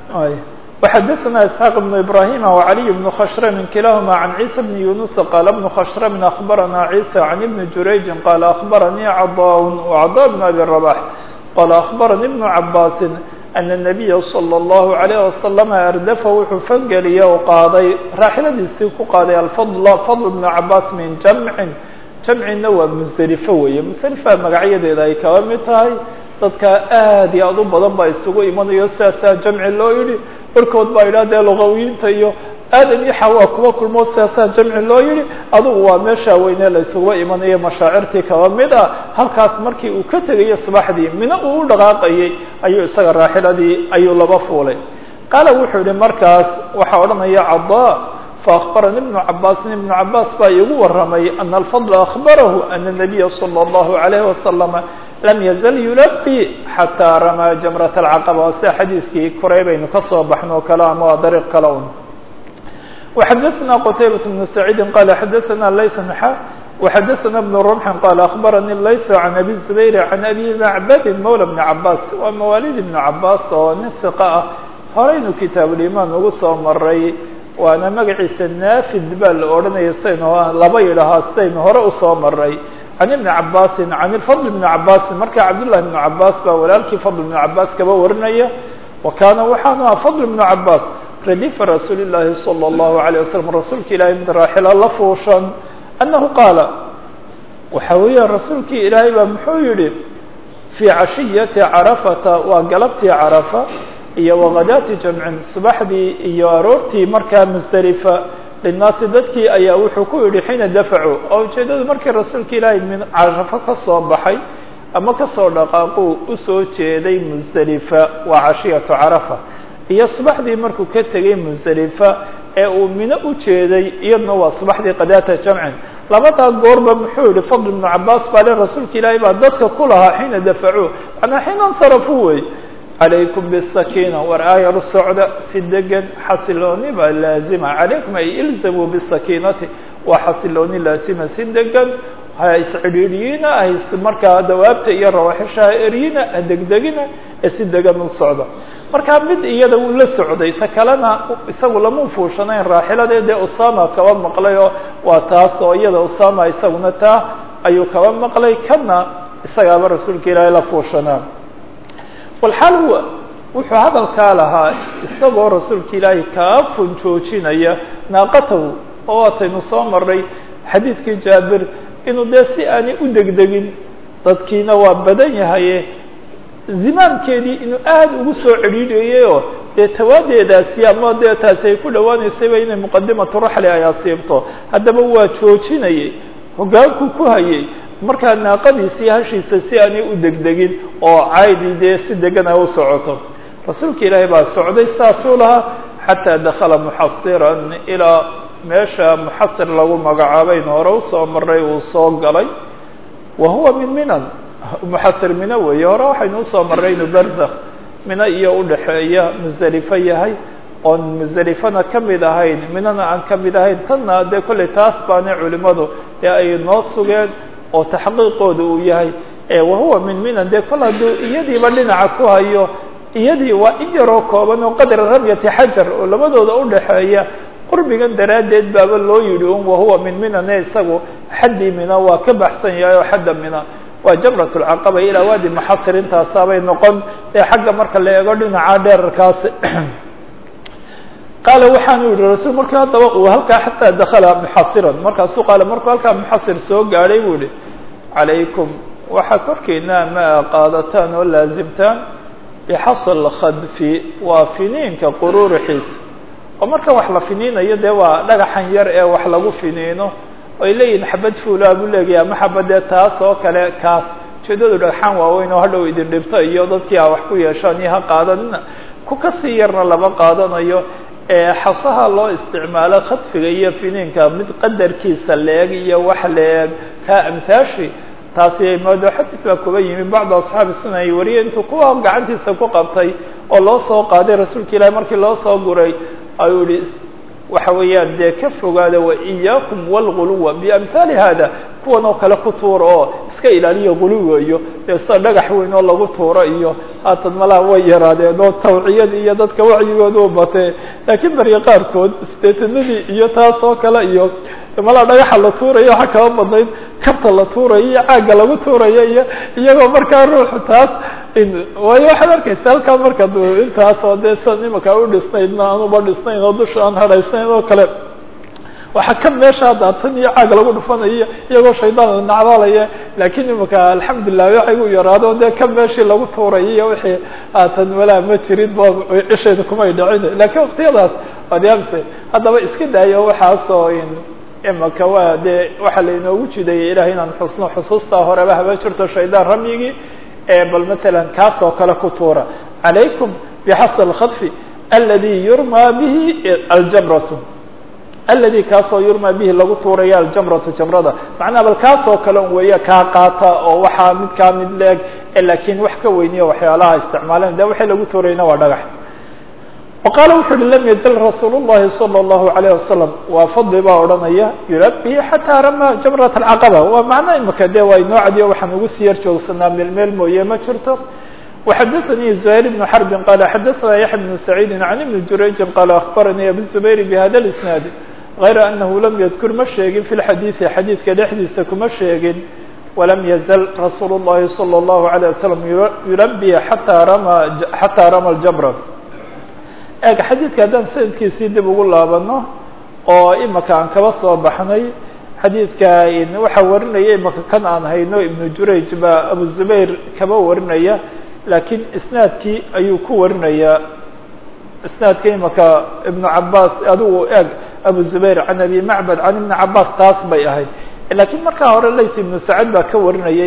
وxdثna اسحاq بن إبراهيم وعلي بن khشhrم كلاهma عن عيسى بن يuنس qال بن khشhrم أخبرنا عيسى عن بن جurayج qال أخبرني عضاء وعضاء بن أبي رباح qال أخبرني بن عباس أن النبي صلى الله عليه وسلم أردف wuxuu fangeliye oo qaaday raaxiladiisii ku qaaday الفضل فضل بن عباس min جمع جمعina waa مزدلفة weeye مزدلفة magacyadeeda ay kaba mid tahay dadka aad iyo aad u badan baa isugu imanayo sidaasaa jamci loo yihi barkood baa yidhah dee luqawiyiinta iyo aadam iyo xawaa kuwa kulmo sidaasaa jamci loo yihi adugu waa meesha weyne la isuguba imanayo mashaacirtii kaba mid ah halkaas markii uu ka tegayo subaxdii mina uu u dhaqaaqayay ayuu isaga raaxiladii ayuu laba fuulay qaala wuxuu yihi markaas waxaa odhanaya cadaa faakbarani ibnu cabaasin ibnu cabaas baa iigu waramay ana alfadla akbarahu ana الnabiya salى اllahu عalayhi wasalama lam yazal yulaqi xataa ramaa jamrat alcaqaba waa sida xadiiskii koray baynu ka soo baxno o kale ama waa dariiq kale un وxadaثna qtaybaة بن سacيidi qala xadaثna layث xa وxadaثna بن رمxi qala aخbarani layث عan abi زbayr عan abi macbadi mawlى بn cabaas waa mawaalid ibn cabaas oo nin ثiqa ah horaynu kitaabulimaan ugu soo maray waana magaciisa naafid baa la odhanaya sidaynu laba yidhahaa sidaynu hore usoo maray can ibni cabaasin can fadl bni cabaasin marka cabdullahi bnu cabaas baa walaalkii fadl bnu cabaas kaba warinaya wa kaana waxaanu aha fadl bnu cabaas radifa rasuuli llaahi salى اllahu alayه wasalam rasuulka ilaahay mid raaxila la fuushan annahu qaala waxa weeya rasuulkii ilaahay baa muxuu yihi fii cashiyati carafata waa galabtii carafa iyo wagadaati jamcin subaxdii iyo aroortii markaa musdelifa linnaasi dadkii ayaa wuxuu ku yidhi xiina dafacuu oo ujeeddadu markii rasuulka ilaahay min carafo ka soo baxay ama kasoo dhaqaaquu usoo jeeday musdelifa waa cashiyatu carafa iyo subaxdii markuu ka tegay musdelifa ee uu mino u jeeday iyaduna waa subaxdii qadaata jamcin labadaa goorba muxuu yihi fadl ibnu cabaas baa le rasuulka ilaahay baa dadka ku lahaa xiina dafacuu manaa xiina insarafuu wey calaykum bisakiina war aayaru socda si degan xasilooni baa laazima calaykum ay ilzamuu bisakiinati waa xasilooni laazima si degan ha iscidhiidhiyina hays markaa dawaabta iyo rawaxisha ha eryina ha degdegina ee si degan u socda markaa mid iyada wuu la socday ta kalena isagu lama fuushanayn raaxiladeedee usama kaba maqlay oo waa taas oo iyada usama isaguna taa ayuu kaba maqlay kana isagaaba rasuulka ilaahay la fuushanaa walxaal huwa wuxuu hadalkaa lahaa isagoo rasuulka ilaahay kaa funjoojinaya naaqatahu oo waataynu soo maray xadiidkii jaabir inuu dee si aanay u degdegin dadkiina waa badan yahaye zimaamkeedii inuu aada ugu soo cedhiidhayay oo dee tawaadeedaasi ama dee taasi ay ku dhawaanaysayba inay muqadimatu raxli ay asiibto haddaba waa joojinayay hogaankuu ku hayay markaa naaqadiisii hashiisa si aanay u degdegin oo caydi dee si degan ay u socoto rasuulka ilaahay baa socday saasuu lahaa xataa dakala muxasiran ilaa meesha muxasir lagu magacaabayn hore usoo maray uu soo galay wa huwa min minan muxasir mino weeye hore waxaynu usoo marray inuu berzakh mino iyo udhaxeeya musdelifo yahay oon musdelifana ka mid ahayn minona aan ka mid ahayn tanna dee kollay taas baana culimadu ee ay noo sugeen oo taxqiiqooda uu yahay wahuwa min minan dee kol hadduu iyadiiba dhinaca ku hayo iyadii waa in yaroo kooban oo qadra ramyati xajar oo labadooda udhaxeeya qurbigan daraaddeed baaba loo yidhi un wahuwa min minane isagu xaddii mina waa ka baxsan yahay oo xadda mina waa jamrat lcaqaba ilaa waadi maxasir intaasaabay noqon ee xagga marka la eego dhinaca dheerarkaasi qaala waxaanu yihi rasul markii haddaba uu halkaa xataa dakala muxasiran markaasuu qaala markuu halkaa muxasir soo gaadhay buu yihi calaykum waxaa korkiina ma qaadataan oo laazimtaan bixasl khadfi waa finiinka quruurixiisa oo marka wax la finiinayo dee waa dhagaxan yar ee wax lagu finiino ay leeyihin xabad fuulaa buu leegaya ama xabadee taas oo kale kaas ujeedadu dhagxaan waaweyn oo hadhow idin dhibto iyo dadkii a wax ku yeeshaan iyo ha qaadanina ku kasii yarna lama qaadanayo xasaha loo isticmaalo khadfiga iyo finiinka mid qadarkiisa leeg iyo wax leeg kaa amhaashi taasi moodo xadis baa kuba yimi bacdu asxaabi suna ay wariyay intuu kuwa gacantiisa ku qabtay oo loo soo qaaday rasuulka ilaahi markii loo soo guray ayuu yihi waxa weeyaan dee ka fogaada wa iyaakum wاlguluwa biamhaali hada kuwan oo kale ku tuura oo iska ilaaliya guluwa iyo dee sida dhagax weyn oo lagu tuuro iyo haatan malaha way yaraadeen oo tawciyad iyo dadka wacyigooda u batee laakiin berye qaarkood sideetanadii iyo taas oo kale iyo malaa dhagaxa la tuurayo waxaa kaba badnayd kabta la tuurayo iyo caagga lagu tuurayo iyo iyagoo markaa ruuxu taas waayo waxaad arkaysa halkaa marka intaas oo dee san imaka u dhisnaydna aan uba dhisnayn oo dusha aan hadhaysnayn oo kale waxaa ka meesha daatan iyo caag lagu dhufanayo iyagoo shaydaan la nacdalaya laakiin imaka alxamdulilah waxay u yaraado dee ka meeshii lagu tuurayo iyo wixii haatan walaa ma jirin ba cishayda kumay dhacin laakiin waktiyadaas waad yaabse haddaba iska daayo waxaasoo imaka waa dee waxaa lainoogu jidayay ilahay inaan xusno xusuustaa horeba haba jirto shaydaan ramyigii bal matalan kaas oo kale ku tuura calaykum bixasl اkhadfi aladi yurmaa bihi aljamratu aladi kaasoo yurmaa bihi lagu tuuraya aljamratu jamrada macnaha bal kaas oo kale un weeye kaa qaata oo waxaa mid kaa mid leeg laakiin wax ka weyniya waxyaalaha isticmaaleen de waxay lagu tuurayna waa dhagax وqاaل wuxu uhi lm yزل رasuul الlahi صلى الlaهu عalيه وasلم waa fadli baa odhanaya yulabi xatىa rama jamرaة الcaqبة waa macno imika de waa inoo cadiyo waxaan ugu sii yar joogsanaa meel meel mooye ma jirto وxadaثnي زهير بن حرب qال xadaثna yaحya بن سعيid عن iبن jurayجi qال أخbarnي أbو الزbayr بhada الإسناad غayra أنhu lam ydkur ma sheegin في الxadيiثi xadiidka dhexdiisa kuma sheegin وlam yزل rasuul الlahi صلى الlaهu عليه وسلم yulabi atىa rama xatىa rama الجمرة eeg xadiidka haddaan sanadkiisii dib ugu laabano oo imaka aan kaba soo baxnay xadiidka waxaa warinaya imaka kan aan hayno ibnu jurayj baa abu zubayr kaba warinaya laakiin isnaadkii ayuu ku warinayaa isnaadka imaka ibnu cabaas adigu eeg abu zubayr can abi macbad can ibni cabaas taas bay ahayd laakiin markaa hore lays ibnu sacad baa ka warinayay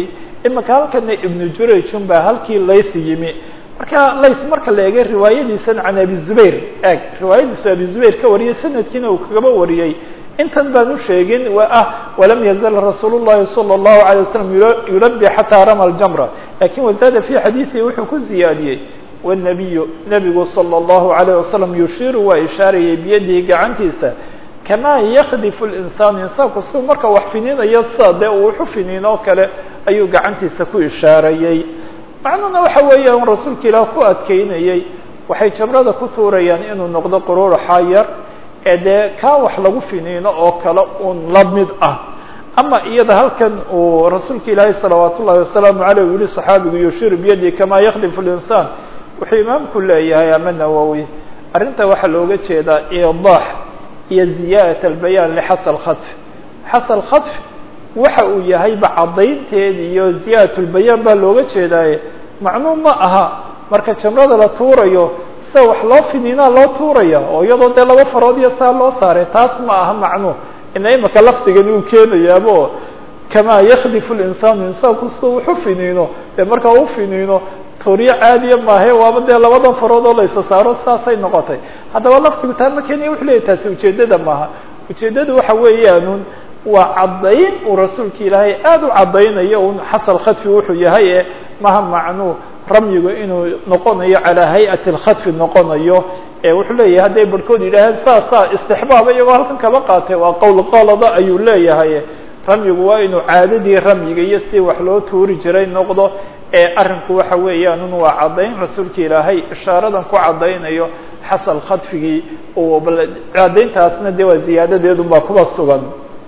imika halkana ibnu jurayjun baa halkii lays yimi marka lays marka la eegay riwaayadiisan can abi zubayr eeg riwaayadiisu abi zubayr ka wariyay sanadkiina uu kagaba wariyey intan baan u sheegin waa ah walam yazal rasuul llahi salى اllahu alيه wasalam yulabi xataa rama ljamra lakin wazaada fi xadiidihi wuxuu ku ziyaadiyey wالnabiyu nebigu salى اllahu alayه wasalam yushiiru waa ishaarayay biyadihi gacantiisa kamaa yakdifu linsaan insaanku siduu marka wax fininayo sida dee uu wuxu finiin oo kale ayuu gacantiisa ku ishaarayey macnuhuna waxa weeya un rasuulka ilaah ku adkeynayey waxay jamrada ku tuurayaan inuu noqdo quruuraxa yar ee dee kaa wax lagu finiino oo kale un la mid ah ama iyada halkan uu rasuulka ilaahay salawaat ullahi wasalaamu aleyh u yihi saxaabigu yushiru biyadi kamaa yakdifu linsaan wuxuu imaamku leeyahay ama nawowi arrinta waxaa looga jeedaa iidaax iyo ziyaadat albayaan lixasal khadf xasal khadf waxa uu yahayba caddaynteed iyo ziyaadat lbayaan baa looga jeedaaye macnuu ma aha marka jamrada la tuurayo sida wax loo finiinaa loo tuuraya oo iyadoo dee laba farood iyo saa loo saaray taas ma aha macnu ina imika lafdigani uu keenayaabo kamaa yakdifu linsaanu insaanku sida wuxu finiino dee markaa u finiino tuuryo caadiya maahe waaba dee labadan farood oo laysa saaro saasay noqotay haddaba laftigu taa ma keenaya wuxu leeyahy taasi ujeeddada maaha ujeeddadu waxa weeyaanun waa caddayn uu rasuulka ilaahay aada u caddaynayo un xasal khadfi wuxuu yahay e maha macnuu ramyigu inuu noqonayo calaa hay-ati lkhadfi noqonayo ee wuxuu leeyahay hadday barhkood yidhaaheen saasaa istixbaaba iyagoo halkan kaba qaatay waa qowl qalada ayuu leeyahay ramyigu waa inuu caadadii ramyiga iyo si wax loo tuuri jiray noqdo ee arrinku waxa weeyaan waa caddayn rasuulka ilaahay ishaaradan ku caddaynayo xasal khadfigii caddayntaasna dee waa ziyaadadeedun baa kuba sugan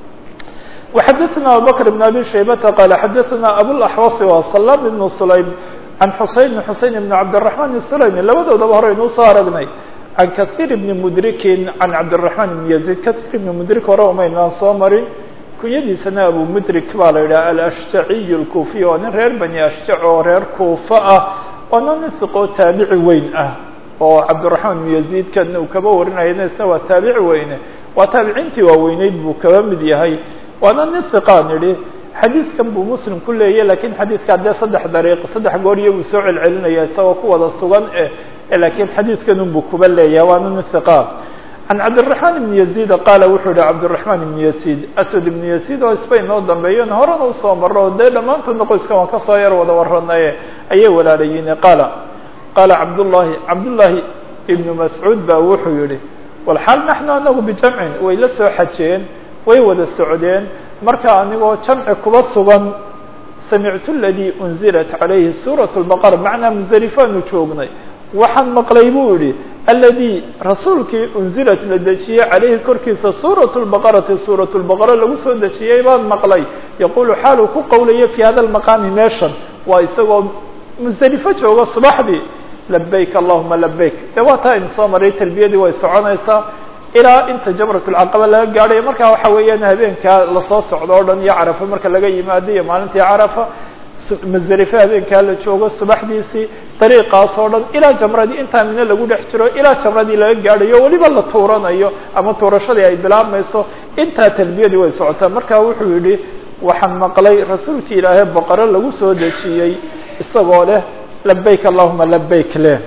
وxadثna abubكر بن abي شhaybةa qال xadثna abوaxوaص wa سلام بن سlaym عan xuseyn بن xuseyn بن cabdالرحمن السlaymi labadoodaba hore inuu soo aragnay عan kaثيr بن mdriki عan cabdالرحمن بن يزيد kaثيr بن mdrik hore umaynaan soo marin kunyadiisana abu mdrik baa la yidhaha alأshjaciy الكufiy waa nin reer bani ashjac oo reer kuufa ah waana nin iqoo taabici weyn ah oo cabdالرحمن بن يزيد kan uu kaba warinaya isna waa taabici weyne waa taabiciintii waaweyneyd buu kaba mid yahay waana nin iqaan idhi xadiidkan buu muslim ku leeyahy lakin xadiidkaa dee saddex dariiq saddex goor iyaguu soo celcelinaya isagoo ku wada sugan eh lakiin xadiidkan unbuu kuba leeyahay waana nin iqaan can cabdالرaحman ibn yaزيd qaala wuxuu yihi cabdالرaحman ibn yaزيd aswad ibn yaزيd oo isbay noo dambeeyen horena usoo maro o dee dhammaantoodna qoyskan waan kasoo yar wada waranaye ayay walaalayiin qaala qaala cabdالlahi cabdالlahi ibn mascuud ba wuxuu yihi walxaal naxnu anagu bijamcin way la soo xajeen way wada socdeen marka anigoo jamci kuba sugan samictu ladii unzilat calayhi suuraة الbaqara macnaa musdelifaanu joognay waxaan maqlay buu yihi aladii rasuulkii unzilat la dejiyey calayhi korkiisa suuraة الbaqarati suuraة الbaqara lagu soo dejiyey baan maqlay yaqulu xaal uu ku qowlayo fi hada maqaami meeshan waa isagoo musdelifo jooga subaxdii labayk allahuma labayk de waa taa aynu soo maray talbiyadii way soconaysaa ilaa inta jamrat lcaqaba laga gaadhayo marka waxa weeyaan habeenkaa lasoo socdo o dhan iyo carafa marka laga yimaado iyo maalintii carafa musdelife habeenkaa la joogo subaxdiisii dariiqaas oo dhan ilaa jamradii intaa mine lagu dhex jiro ilaa jamradii laga gaadhayo weliba la tuuranayo ama tuurashadii ay bilaabmayso intaa talbiyadii way socotaa marka wuxuu yihi waxaan maqlay rasuulki ilaahay boqore lagu soo dejiyey isagoo leh labayk allahuma labayk leh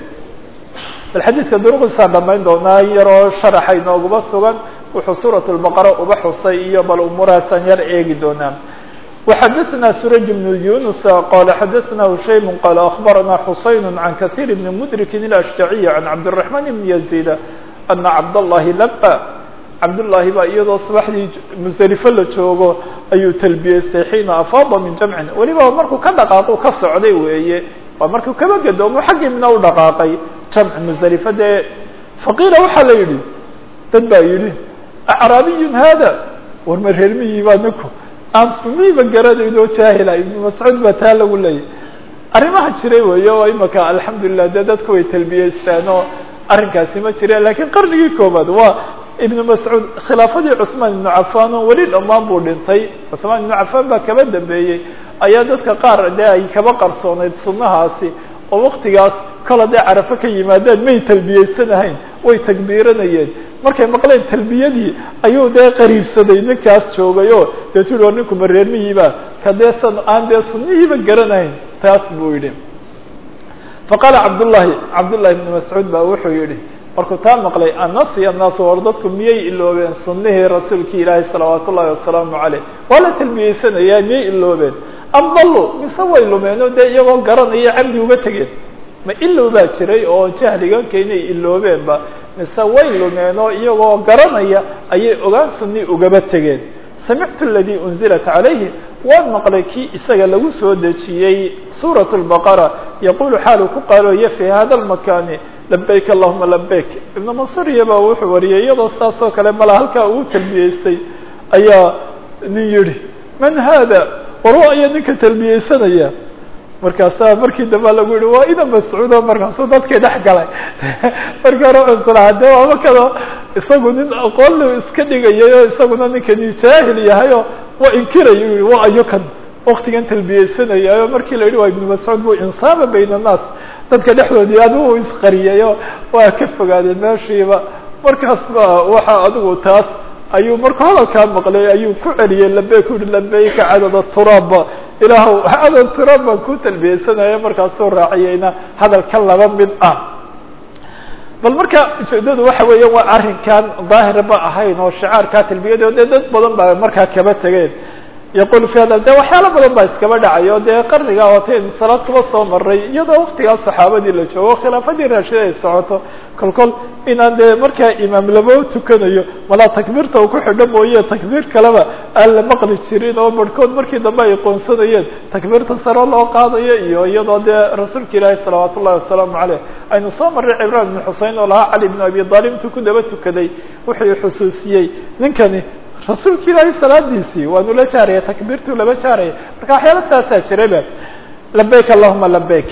bal xadiidka duruqdiisaan dhamayn doonaa yaroo sharaxa inooguma sugan wuxuu suuraة الbaqara uba xusay iyo bal umuurahaasaan yar eegi doonaa وxadثna suraj بن yunus qala xadثna hushaym qala aخbarana xuseyn عan kaثيr بn mdriki الأshjaciy عan cabdالرaحman بn يزيd ana cabdالlahi laba cabdالlahi baa iyadoo subaxdii musdelifo la joogo ayuu talbiyeystay xiina afaada min jamcin weliba markuu ka dhaqaaqu ka socday weeye waa markuu kaba gadoomo xaggii mina u dhaqaaqay jamc musdelifo dee faqiila waxaa la yidhi dad baa yidhi acraabiyun hada war ma reermiyii baa ninku aan sumiiba garanayn oo jaahila ibnu mascuud baa taa lagu leeyahy arrimaha jiray weeye oo imaka alxamdulilah dee dadku way talbiyeystaan oo arrinkaasi ma jireen lakiin qarnigii koobaad waa ibnu mascuud khilaafadii cuثmaan ibnu cafan oo weli dhammaan buu dhintay cuثmaan ibnu cafan baa kaba dambeeyey ayaa dadka qaar dee ay kaba qarsoonayd sunahaasi oo waktigaas kol hadday carafo ka yimaadeen may talbiyeysanahayn way takbiiranayeen markay maqleen talbiyadii ayuu dee qariibsaday ninkaas joogay o deetu yihi war ninku ma reermihiiba ka dee san aan dee sunnihiiba garanayn taas buu yidhi faqaala cabdullahi cabdullahi ibni mascuud baa wuxuu yidhi markuu taa maqlay annasiya annaasu war dadku miyay iloobeen sunnihii rasuulkii ilaahay salawaatu ullahi wasalaamu caleyh waa la talbiyeysanayaa miyay iloobeen am dallu mise way lumeen oo dee iyagoo garanaya camdi uga tegeen ma ilow baa jiray oo jahliganka inay iloobeenba mise way lumeen oo iyagoo garanaya ayay ogaan sunni ugaba tegeen samictu aladii unzilat calayhi waan maqlay kii isaga lagu soo dejiyey suuraة الbaqara yaqulu xaalu ku qaalooya fi hada اlmakani labayk allahuma labayk ibnu mansuriya baa wuxuu wariyay iyadoo saas oo kale mala halkaa uu talbiyeystay ayaa nin yihi man hada warwa ayaa ninka talbiyeysanaya markaasaa markii damba lagu yihi waa ina mascuudo markaasuu dadkii dhex galay markii hore cunsulaa de waaba kado isagu nin aqoonlu iska dhigayay oo isaguna ninkani jaahil yahay oo waa inkirayo yihi waa ayo kan waktigan talbiyeysanaya markii la yidhi waa ibnu mascuud bu insaaba bayna annaas dadka dhexdoodii adigu isqariyayo waa ka fogaadeen meeshiiba markaas ba waxa adigu taas ayuu markuu hadalkaa maqlay ayuu ku celiyey labeyk u yihi labeyka cadada turaabba ilaahw cadad turaab baan ku talbiyeysanaya markaasuu raaciyeyna hadalka laba mid ah bal marka ujeedadu waxa weeya waa arrinkan daahir ma ahayn oo shicaarkaa talbiyado dee dad badan baa markaa kaba tegeen yaqul fi hada de waxyaalo badan baa iskaba dhacay oo dee qarniga wataynu salaad kuba soo maray iyadoo waktigaa saxaabadii la joogo khilaafadii raashida ay socoto kol kol inaan dee markaa imaam laba tukanayo malaa takbiirta uu ku xidho mooye takbiir kaleba aan la maqli jirin oo barhkood markii dambe ay qoonsanayeen takbiirta saro loo qaadayo iyo iyadoo dee rasuulka ilaahi salawaat ullahi wasalaamu caleyh aynu soo marray cibraan ibn xusein oo lahaa cali ibn abi aalib intuu ku daba tukaday wuxuu xusuusiyey ninkani rasuulka ilaahay salaadiisii waanu la jaaraya takbiirtuu laba jaaraya marka waxyaala saasaa jirayba labayk allahuma labayk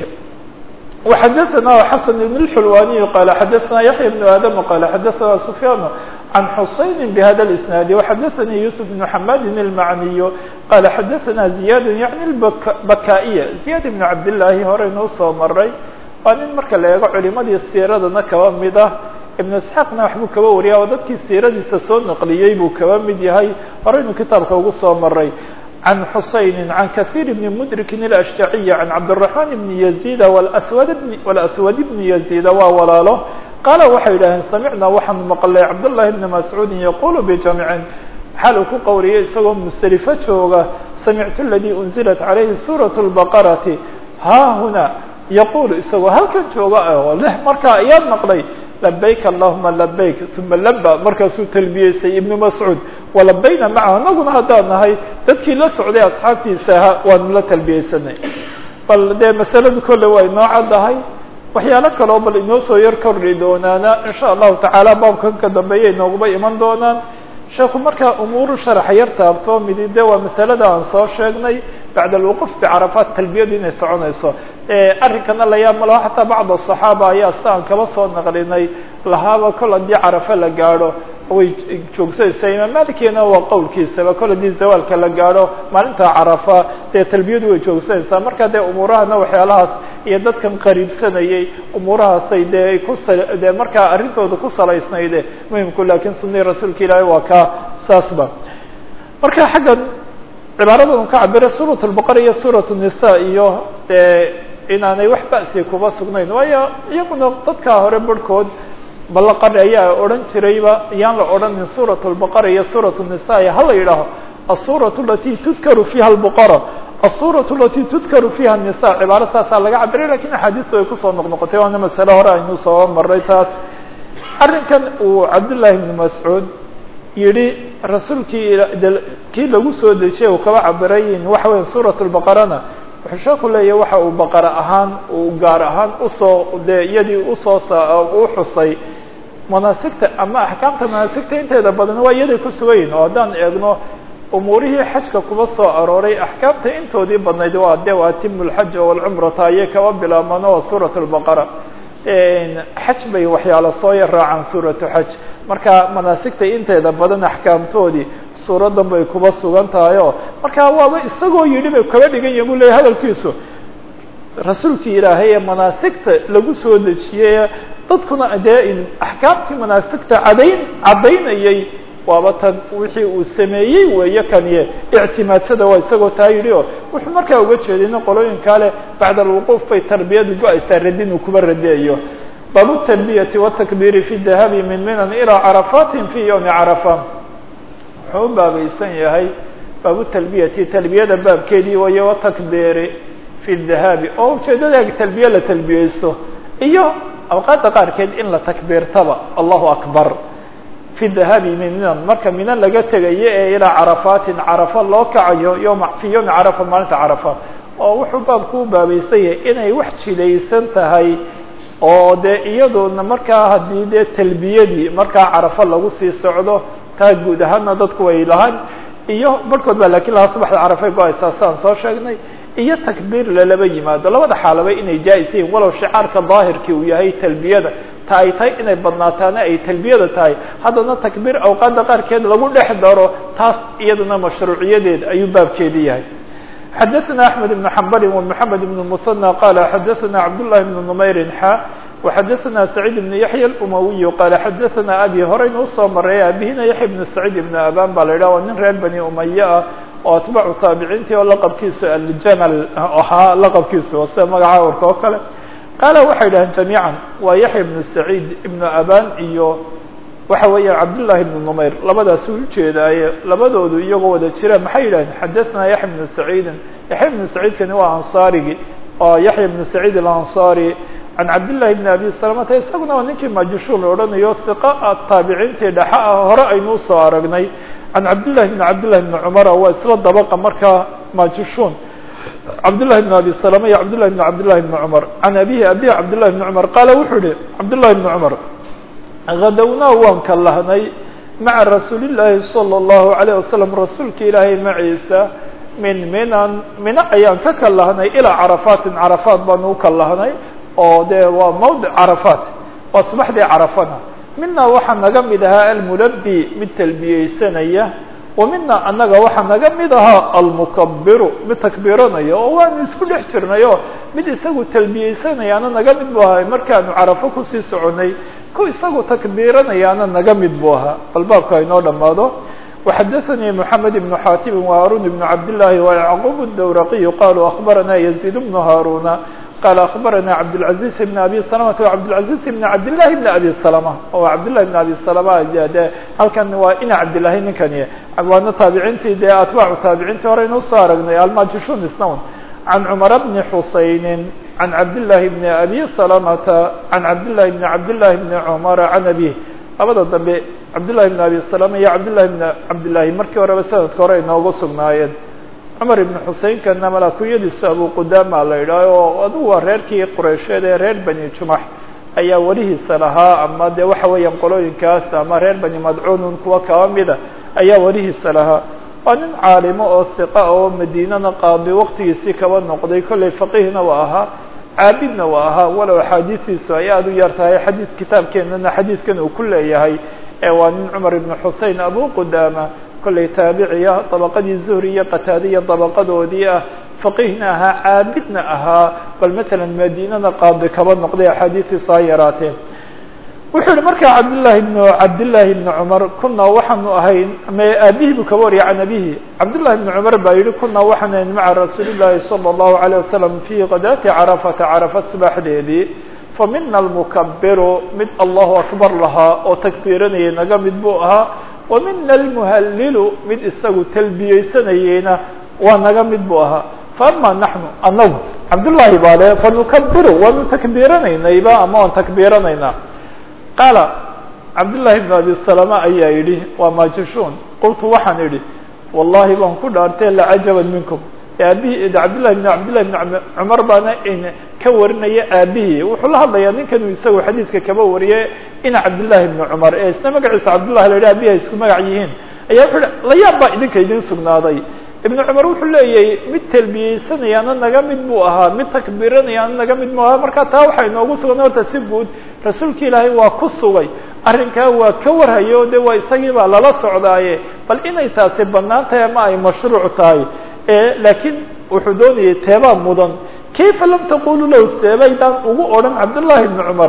وxadثna xasن بن الxulwaniي qال xadثna yaحyى بن adم qال xadثna سfyاn عan xuseyn bhada الاسناad وxadثnii yusuf بن حmad الmacniy qال xadثna زiyad yaعni الbakائya زiyad بن cabdالlahi horeynuu soo maray waa nin marka la eego culimadii siiradana kaba mid ah ibn isxaaqna waxbuu kaba wariya oo dadkii siiradiisa soo naqliyey buu kaba mid yahay horeynu kitaabka ugu soo maray can xusayni can kahiir bni mudrikin ilashjaciyi can cabdiraxmaan bni yaziida wswad walaswad bni yaziida waa walaalo qaala waxay yidhaaheen samicnaa waxaanu maqlay cabdullahi bni mascuudin yaqulu bijamcin xaal uu ku qowliyay isagoo musdelifo jooga samictu aladii unzilat calayhi suuraة اlbaqarati ha huna yaqulu isagoo halkan jooga oo leh markaa ayaad maqlay labayk allahuma labayk uma laba markaasuu talbiyeystay ibnu mascuud walabayna macahu anaguna haddaan nahay dadkii la socday asxaabtiisa ahaa waanu la talbiyeysanay bal dee masaladu kolle waa inoo caddahay waxyaalo kaleo bal inoo soo yar kordhi doonaana insha allahu tacaala baabkan ka dambeeya inooguma iman doonaan sheekhu markaa umuuru sharaxa yar taabto midi de waa masalada aan soo sheegnay bacda alwuquuf bicarafaat talbiyadu inay soconayso arrinkana la yaab malaho xataa bacd aصaxaaba ayaa si aan kaba soo naqlinay lahaaba kol haddii carafe la gaadho way joogsanaysaa imaam malikina waa qowlkiisaba kol haddii zawaalka la gaadho maalinta carafa dee talbiyadu way joogsanaysaa marka dee umuurahana waxyaalahaas iyo dadkan qariibsanayay umuurahaasay dee ku dee markaa arrintooda ku salaysnayde muhimku lakin sunii rasuulka ilaahi waa ka saasba marka xaggan cibaaradan ka cabira suuraة الbaqara iyo suuraة الnisa iyo de inaanay wax ba'si kuba sugnayn waayo iyaguna dadkaa hore barhkood balaqari ayaa odhan jirayba yaan la odhanin suuraة الbaqara iyo suuraة الnisa hala yidhaaho الsuuraة alati tudkaru fiha الbaqara الsuuraة alati tudkaru fiha الnisa cibaaro saasaa laga cabiray lakin axaadiistu ay kusoo noqnoqotay waana masale hore aynu soo maray taas arrinkan uu cabdullahi ibn mascuud yihi rasuulkii kii lagu soo dejiyay uu kaba cabirayin waxa weya suuraة الbaqarana wuxuu sheeku leeyahy waxa uu baqara ahaan uu gaar ahaan usoo dee iyadii usoo u xusay manaasigta ama axkaamta manaasigta inteeda badan waa iyaday ku sugayihin oo haddaan eegno umuurihii xajka kuba soo arooray axkaamta intoodii badnayd waa de waa atimu lxaja walcumrata ayay kaba bilaabmaan waa suuraة الbaqara xaj bay waxyaalo soo yar raacaan suuratu xaj marka manaasigta inteeda badan axkaamtoodii suuradan bay kuba sugan tahay oo marka waaba isagoo yidhi bay kaba dhigan yahin bu leyahy hadalkiisu rasuulkii ilaahay ee manaasigta lagu soo dejiyey dadkuna dee axkaamtii manaasigta cadayn caddaynayay waaba tan wixii uu sameeyey weeye kaniye ictimaadsada waa isagoo taa yidhi o wuxuu markaa uga jeedayna qolooyinkaa leh bacda alwuquuf bay tarbiyadu go-aysaa radin uu kuba radeeyo baabu tarbiyati watakbiiri fi dahabi min minan ilaa carafatin fi ywmi carafa wuxuu u baabaysan yahay baabu talbiyati talbiyada baabkeedii waye watakbiiri fi dahabi oo ujeedada talbiye la talbiyeysto iyo awqaadda qaarkeed in la takbiirtaba allahu akbar fi dahabi min minan marka mina laga tegayo ee ilaa carafatin carafa loo kacayo yoma fi yowmi carafa maalinta carafa oo wuxuu baabku u baabaysan yahay inay wax jidaysan tahay oo dee iyaduna markaa haddii dee talbiyadii markaa carafa lagu sii socdo taa guud ahaana dadku way lahaan iyo barhkood baa lakin lahaa subaxda carafay go-aysaa saan soo sheegnay iyo takbiir lalaba yimaado labada xaalaba inay jaa-is yihiin walow shicaarka daahirkii uu yahay talbiyada ta ay tahay inay badnaataana ay talbiyada tahay haddana takbiir awqaadda qaarkeed lagu dhex daro taas iyadana mashruuciyadeed ayuu baabkeedi yahay xadaثna أحmed بن حmbl ومحamed بن المثنى qال xadaثna cabdاللahi بن نmayri xa وxadaثna سacيid بن yaحyى الأmawiy qال xadaثna abi horeyna usoo maray abihina yaحya بن سacيid بن aban ba la yidhah waa nin reer bani umaye ah oo atbacu taabiciintii oo laqabkiisu aljamal ahaa laqabkiisu sida magaca warka oo kale qaala waxay dhaheen jamiiعا waa yaحya بن سacيid بن aban iyo waxa weeya cabdالlahi بن نmayr labadaas u ujeedaaye labadoodu iyagoo wada jira maxay yidhaheen xadaثna yaحya بن سacيidi yaحya بن سacيidkani waa anصarigi oo yaحya بن سacيid الأnصarي can cabdالlahi بn abi salamata isaguna waa ninkii majushuul odhanayo hiqa taabiciintii dhexa ah hore aynu usoo aragnay can cabdالlahi بn cabdالlahi بn cumara waa isla dabaqa markaa majushuun cabdالlahi بn abi salama iyo cabdالlahi بn cabdالlahi بn cumar can abihi abihi cabdالlahi بn cumar qaala wuxuu yihi cabdالlahi بn cumar hadawnaa waan ka lahnay maca rasuuli llaahi salى اllahu عalيه wasalam rasuulka ilaahay maciisa min minan mino ayaan ka ka lahnay ilaa carafaatin carafaat baanu uka lahnay oo dee waa mawdic carafaat waa subaxdii carafana mina waxaa naga mid ahaa almulabi mid talbiyeysanaya wa mina annaga waxaa naga mid ahaa almukabiru mid takbiiranaya oo waanu isku dhex jirnayo mid isagu talbiyeysanayaana naga mid bu ahay markaanu carafo kusii soconay ku isagu takbiiranayaana naga mid buu ahaa bal baabka inoo dhamaado وxadaثnي محamed بن xاtib وهاrun بن cabdاللahi ويعqوب الdwraqiy qaluu أخbarana يزيد بن هاruna qال أخbarana cabdالعaزيز بن أbي سلمة وcabdالعaزيز بن cabdاللahi بن أbي سلمة oo cabdاللahi بن أbي سلمة de halkan waa ina cabdالlahi ninkani waana taabiciintii dee atbaacu taabiciintii hore inuu soo aragnay almajishun isnown عن cمر بن حuسayن عن cabdاللahi بن أbي سلمة عن cabdاللahi بن cabdاللahi بن cمر عن أbيه labada dambe cabdاللahi بن أbي سلمة iyo cabdاللahi بن cabdاللahi markii horeba sanadka hore inoogu sugnaayeen cumar ibn xuseynkana mala kunyadiisa abu qudama la yidhaah oo adugu waa reerkii qureysheed ee reer bani jumax ayaa welihiisa lahaa ama de waxa weeyaan qolooyinkaas ama reer bani madcuunun kuwa kaba mida ayaa welihiisa lahaa waa nin caalimo oo siqa oo madiinana qaadi waqtigiisii kaba noqday kollay faqihna waa ahaa caabidna waa ahaa walow axaadiistiisu ay aada u yar tahay xadiid kitaabkeenana xadiidkan uu ku leeyahay ee waa nin cumar ibn xusein abu qudama kollay taabiciya dabaqadii zuhri iyo qataadiya dabaqadoodii ah faqihna ahaa caabidna ahaa bal matalan madiinana qaadi kaba noqday axaadiistiisu ha yaraateen wuxuu yihi markaa cabdالlahi بn cabdالlahi بn cmar kuna waxaanu ahayn m aabihi buu kaba wariyay can abihi cabdالlahi بn cmar baa yihi kuna waxaanu ahayn maca rasuuli الlahi salى الlahu عalيه wasalam fi kadaati carafata carafa subaxdeedii famina almukabiru mid allahu akbar lahaa oo takbiiranayay naga mid buu ahaa wa mina almuhalilu mid isagu talbiyeysanayeyna waa naga mid buu ahaa faama naxnu anagu cabdالlahi baa le fanukabiru waanu takbiiranaynayba ama waan takbiiranaynaa qaala cabdالlahi بn abi salama ayaa yidhi waa majushuun qultu waxaan idhi wallahi baan ku dhaartay lacajaban minkum aabihi cabdillahi bn cabdillahi bn cumar baana ka warinaya aabihii wuxuu la hadlayaa ninkanuu isagu xadiidka kaba wariyay ina cabdillahi bni cumar ee isna magaciisa cabdullah la yidhi abihi ay isku magac yihiin ayaa wuxuu hi la yaab baa idinka idin sugnaaday ibnu cumar wuxuu leeyahay mid talbiyeysanayaana naga mid buu ahaa mid takbiiranayaana naga mid buu ahaa marka taa waxaa inoogu sugan horta si guud rasuulka ilaahay waa ku sugay arrinkaa waa ka warhayo de waa isagii baa lala socdaaye bal inay taasi banaan tahay ama ay mashruuc tahay laakiin wuxuu doonayay teebaa mudan kayfa lam taqulu lahu seebaydaan ugu odhan cabdullahi ibni cumar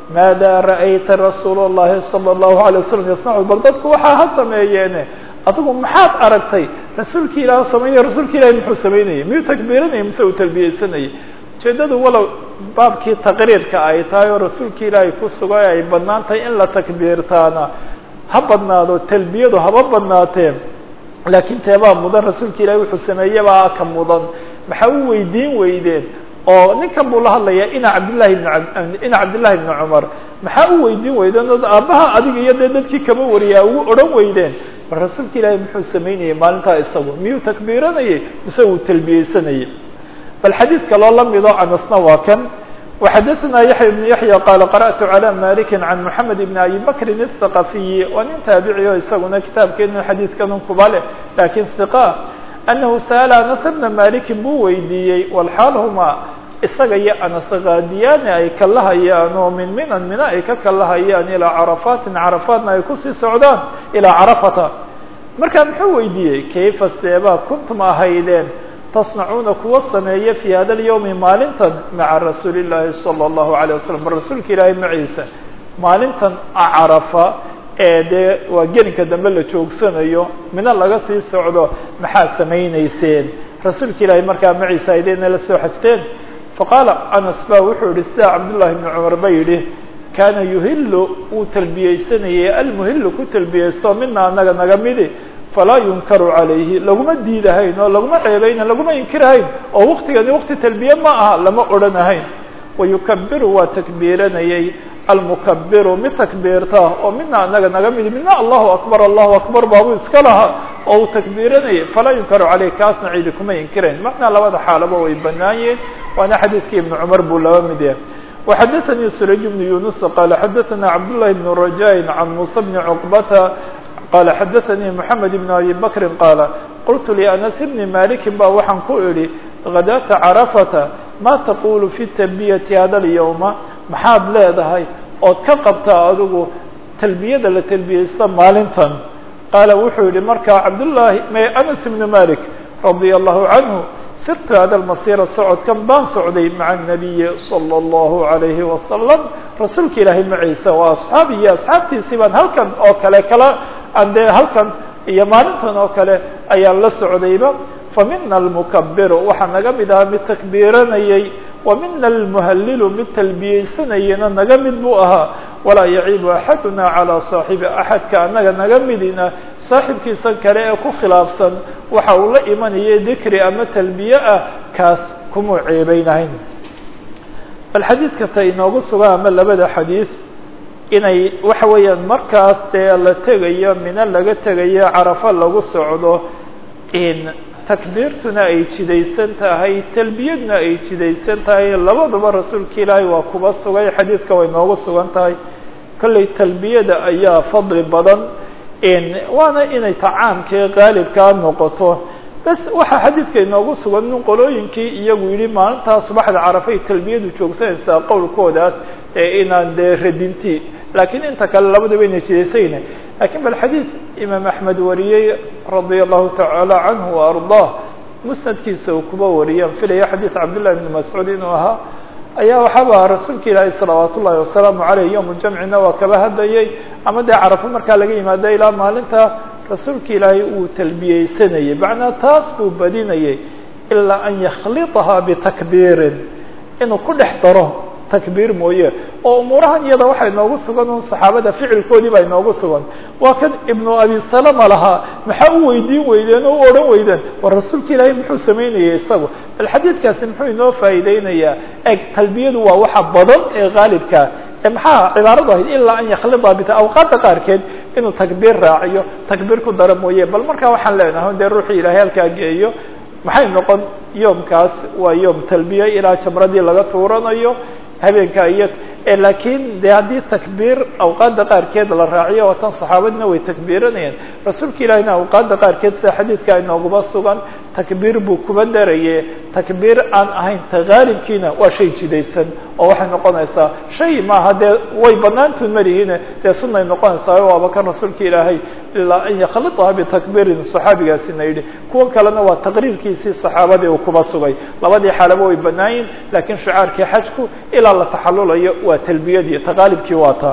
maada ra'ayta rasuul الlahi salى الlahu عalيه wasalam yasnacu bal dadku waxaa ha sameeyeene adigu maxaad aragtay rasuulki ilaah sameynaya rasuulka ilahi muxuu samaynayay miyuu takbiiranayay mise uu talbiyeysanayay ujeedadu walow baabkii taqriirka ay tahay oo rasuulka ilaahay ku sugay ay badnaan tahay in la takbiirtaana ha badnaado talbiyadu haba badnaatee laakiin teebaa mudan rasuulka ilahi wuxuu sameeyebaa ka mudan maxaa u weydiin weydeen oo ninkan buu la hadlayaa ina cabdillahi bn ina cabdillahi bni cumar maxaa u weydiin weydeen od aabbaha adiga iyo dee dadkii kama wariyaa ugu odhan weydeen bal rasuulka ilaahi muxuu samaynayay maalintaa isagu miyuu takbiiranayay mise uu talbiyeysanayay bal xadiid kaloo la mido anasna waa kan وxadثna yaحya بن yaحyى qال qarأtu عlى maliki عan mحamed بn abi bakri الثaqafiyi waa nin taabici o isaguna kitaabkeena xadiidkan kuba leh lakin ثiqa anahu sa'la anas bna maliki buu weydiiyey wlxaal huma isaga iyo anas kaadiyaani ay kalahayaan oo min minan mina ay ka kalahayaan ilaa carafatin carafaatna ay kusii socdaan ilaa carafata marka muxuu weydiiyey kayfa seebaa kuntum ahaydeen tasnacuuna kuwa sameeya fi hada اlyawmi maalintan maca rasuuli llaahi salى اllahu عalيه wasalam bal rasuulka ilaahay maciisa maalintan carafa ee dee waa gelinka dambe la joogsanayo mina laga sii socdo maxaad samayneyseen rasuulka ilaahay markaa maciisa aydeenna la soo xajteen faqaala anas ba wuxuu yihi sida cabdullahi bni cumar ba yidhi kaana yuhilu wuu talbiyeysanayay almuhilu ku talbiyeysto mina anaga naga midi falaa yunkaru calayhi laguma diidahayn oo laguma ceebayna laguma inkirahayn oo waktigani wakti talbiye ma aha lama odhanahayn wayukabiru waa takbiiranayay almukabiru mid takbiirta oo mina anaga naga midi mina allahu akbar allahu akbar baabu iska lahaa oo uu takbiiranayay falaa yunkaru caleyh kaasna ciidi kuma inkirayn macnaa labada xaalaba way banaanyeen waana xadiidkii ibnu cumar buu laba mid yahay وxadثnي سurayج بن يuنس qال xadثna cabdاللahi بن رajاء عan muسى بن cقبةa qال xadثnي محamed بن أbي bكri qاaل qلت لأنس بن مالك ba waxaan ku idhi غadاةa cرفةa ma تqul في تلبيةi hada اليومa maxaad leedahay ood ka qabtaa adigu تلbiyada la تلbiyeysta maalintan qaala wuxuu yihi markaa cabdاللahi أنس بن مالك رaضي الله عنه sirtu hada lmasira socodkan baan socday maca الnabiyi salى اllahu عalayhi wasalam rasuulka ilaahay maciisa waa asxaabi iyo asxaabtiisii baan halkan oo kale kala aan dee halkan iyo maalintan oo kale ayaan la socdayba famina almukabiru waxaa naga mid ahaa mid takbiiranayay wa mina almuhalilu mid talbiyeysanayana naga mid buu ahaa walaa yaciibu axaduna calىa saaxibi axadka anaga naga midina saaxibkiisa kale ee ku khilaafsan waxa uu la imanaya dikri ama talbiye ah kaas kumuu ceebeynahayn bal xadiidka ta inoogu sugan ama labada xadiid inay waxa weeyaan markaas dee la tegayo mino laga tegayo carafo lagu socdo in takbiirtuna ay jidaysan tahay talbiyadna ay jidaysan tahay labaduba rasuulka ilaahay waa kuba sugay xadiidka way noogu sugan tahay kollay talbiyada ayaa fadli badan waana inay tacaamkee qaalibkaa noqoto bas waxaa xadiidka inoogu sugan in qolooyinkii iyagu yihi maalintaa subaxda carafay talbiyadu joogsanaysaa qowlkoodaas ee inaan dee radinti laakiin inta kale labadaba ina jidaysayna lakiin bal xadiid imaam axmed wariyey radia allahu tacaala canhu wa ardah musnadkiisa uu kuba wariyaan filaya xadiid cabdillahi bni mascuud inuu ahaa ayaa waxaaba rasuulka ilaahay salawaat ullahi wasalaamu caleyh yowm ljamcina waa kaba hadlayay ama dee carafo markaa laga yimaado ilaa maalinta rasuulka ilaahay uu talbiyeysanayay macnaa taas buu badinayay ilaa an yakhlitahaa bitakbiirin inuu ku dhex daro takbiir mooye oo umuurahan iyada waxaa inoogu sugan un saxaabada ficilkoodii baa inoogu sugan waa kan ibnu abi salama lahaa maxaa u weydiin weydeen oo u odhan weydeen war rasuulka ilaahay muxuu samaynayay isagu bal xadiidkaasi muxuu inoo faa'iideynayaa eg talbiyadu waa waxa badan ee haalibkaa maxaa cibaaradu ahayd ilaa an yakhlida bit awqaadda qaarkeed inuu takbiir raaciyo takbiir ku daro mooye bal markaa waxaan leenahay dee ruuxii ilaahay halkaa geeyo maxay noqon yoomkaas waa yoom talbiya ilaa jamradii laga tuuranayo habeenka iyo lakiin de haddii takbiir awqaadda qaarkeed la raaciyo oo tan saxaabadina way takbiiranayeen rasuulka ilaahina awqaadda qaarkeed sida xadiidka inooguma sugan takbiir buu kuba daraye takbiir aan ahayn tagaalibkiina waa shay jidaysan oo waxay noqonaysaa shay maaha dee way banaantuun malihiine dee sunay noqonaysaa waaba kan rasuulka ilaahay ilaa an yakhlitaha bitakbiirin saxaabigaasina yidhi kuwa kalena waa taqriirkiisii saxaabadii uu kuba sugay labadii xaalaba way banaayin laakiin shicaarkii xajku ilaa la taxalulayo waa talbiyadii taqaalibkii waa taa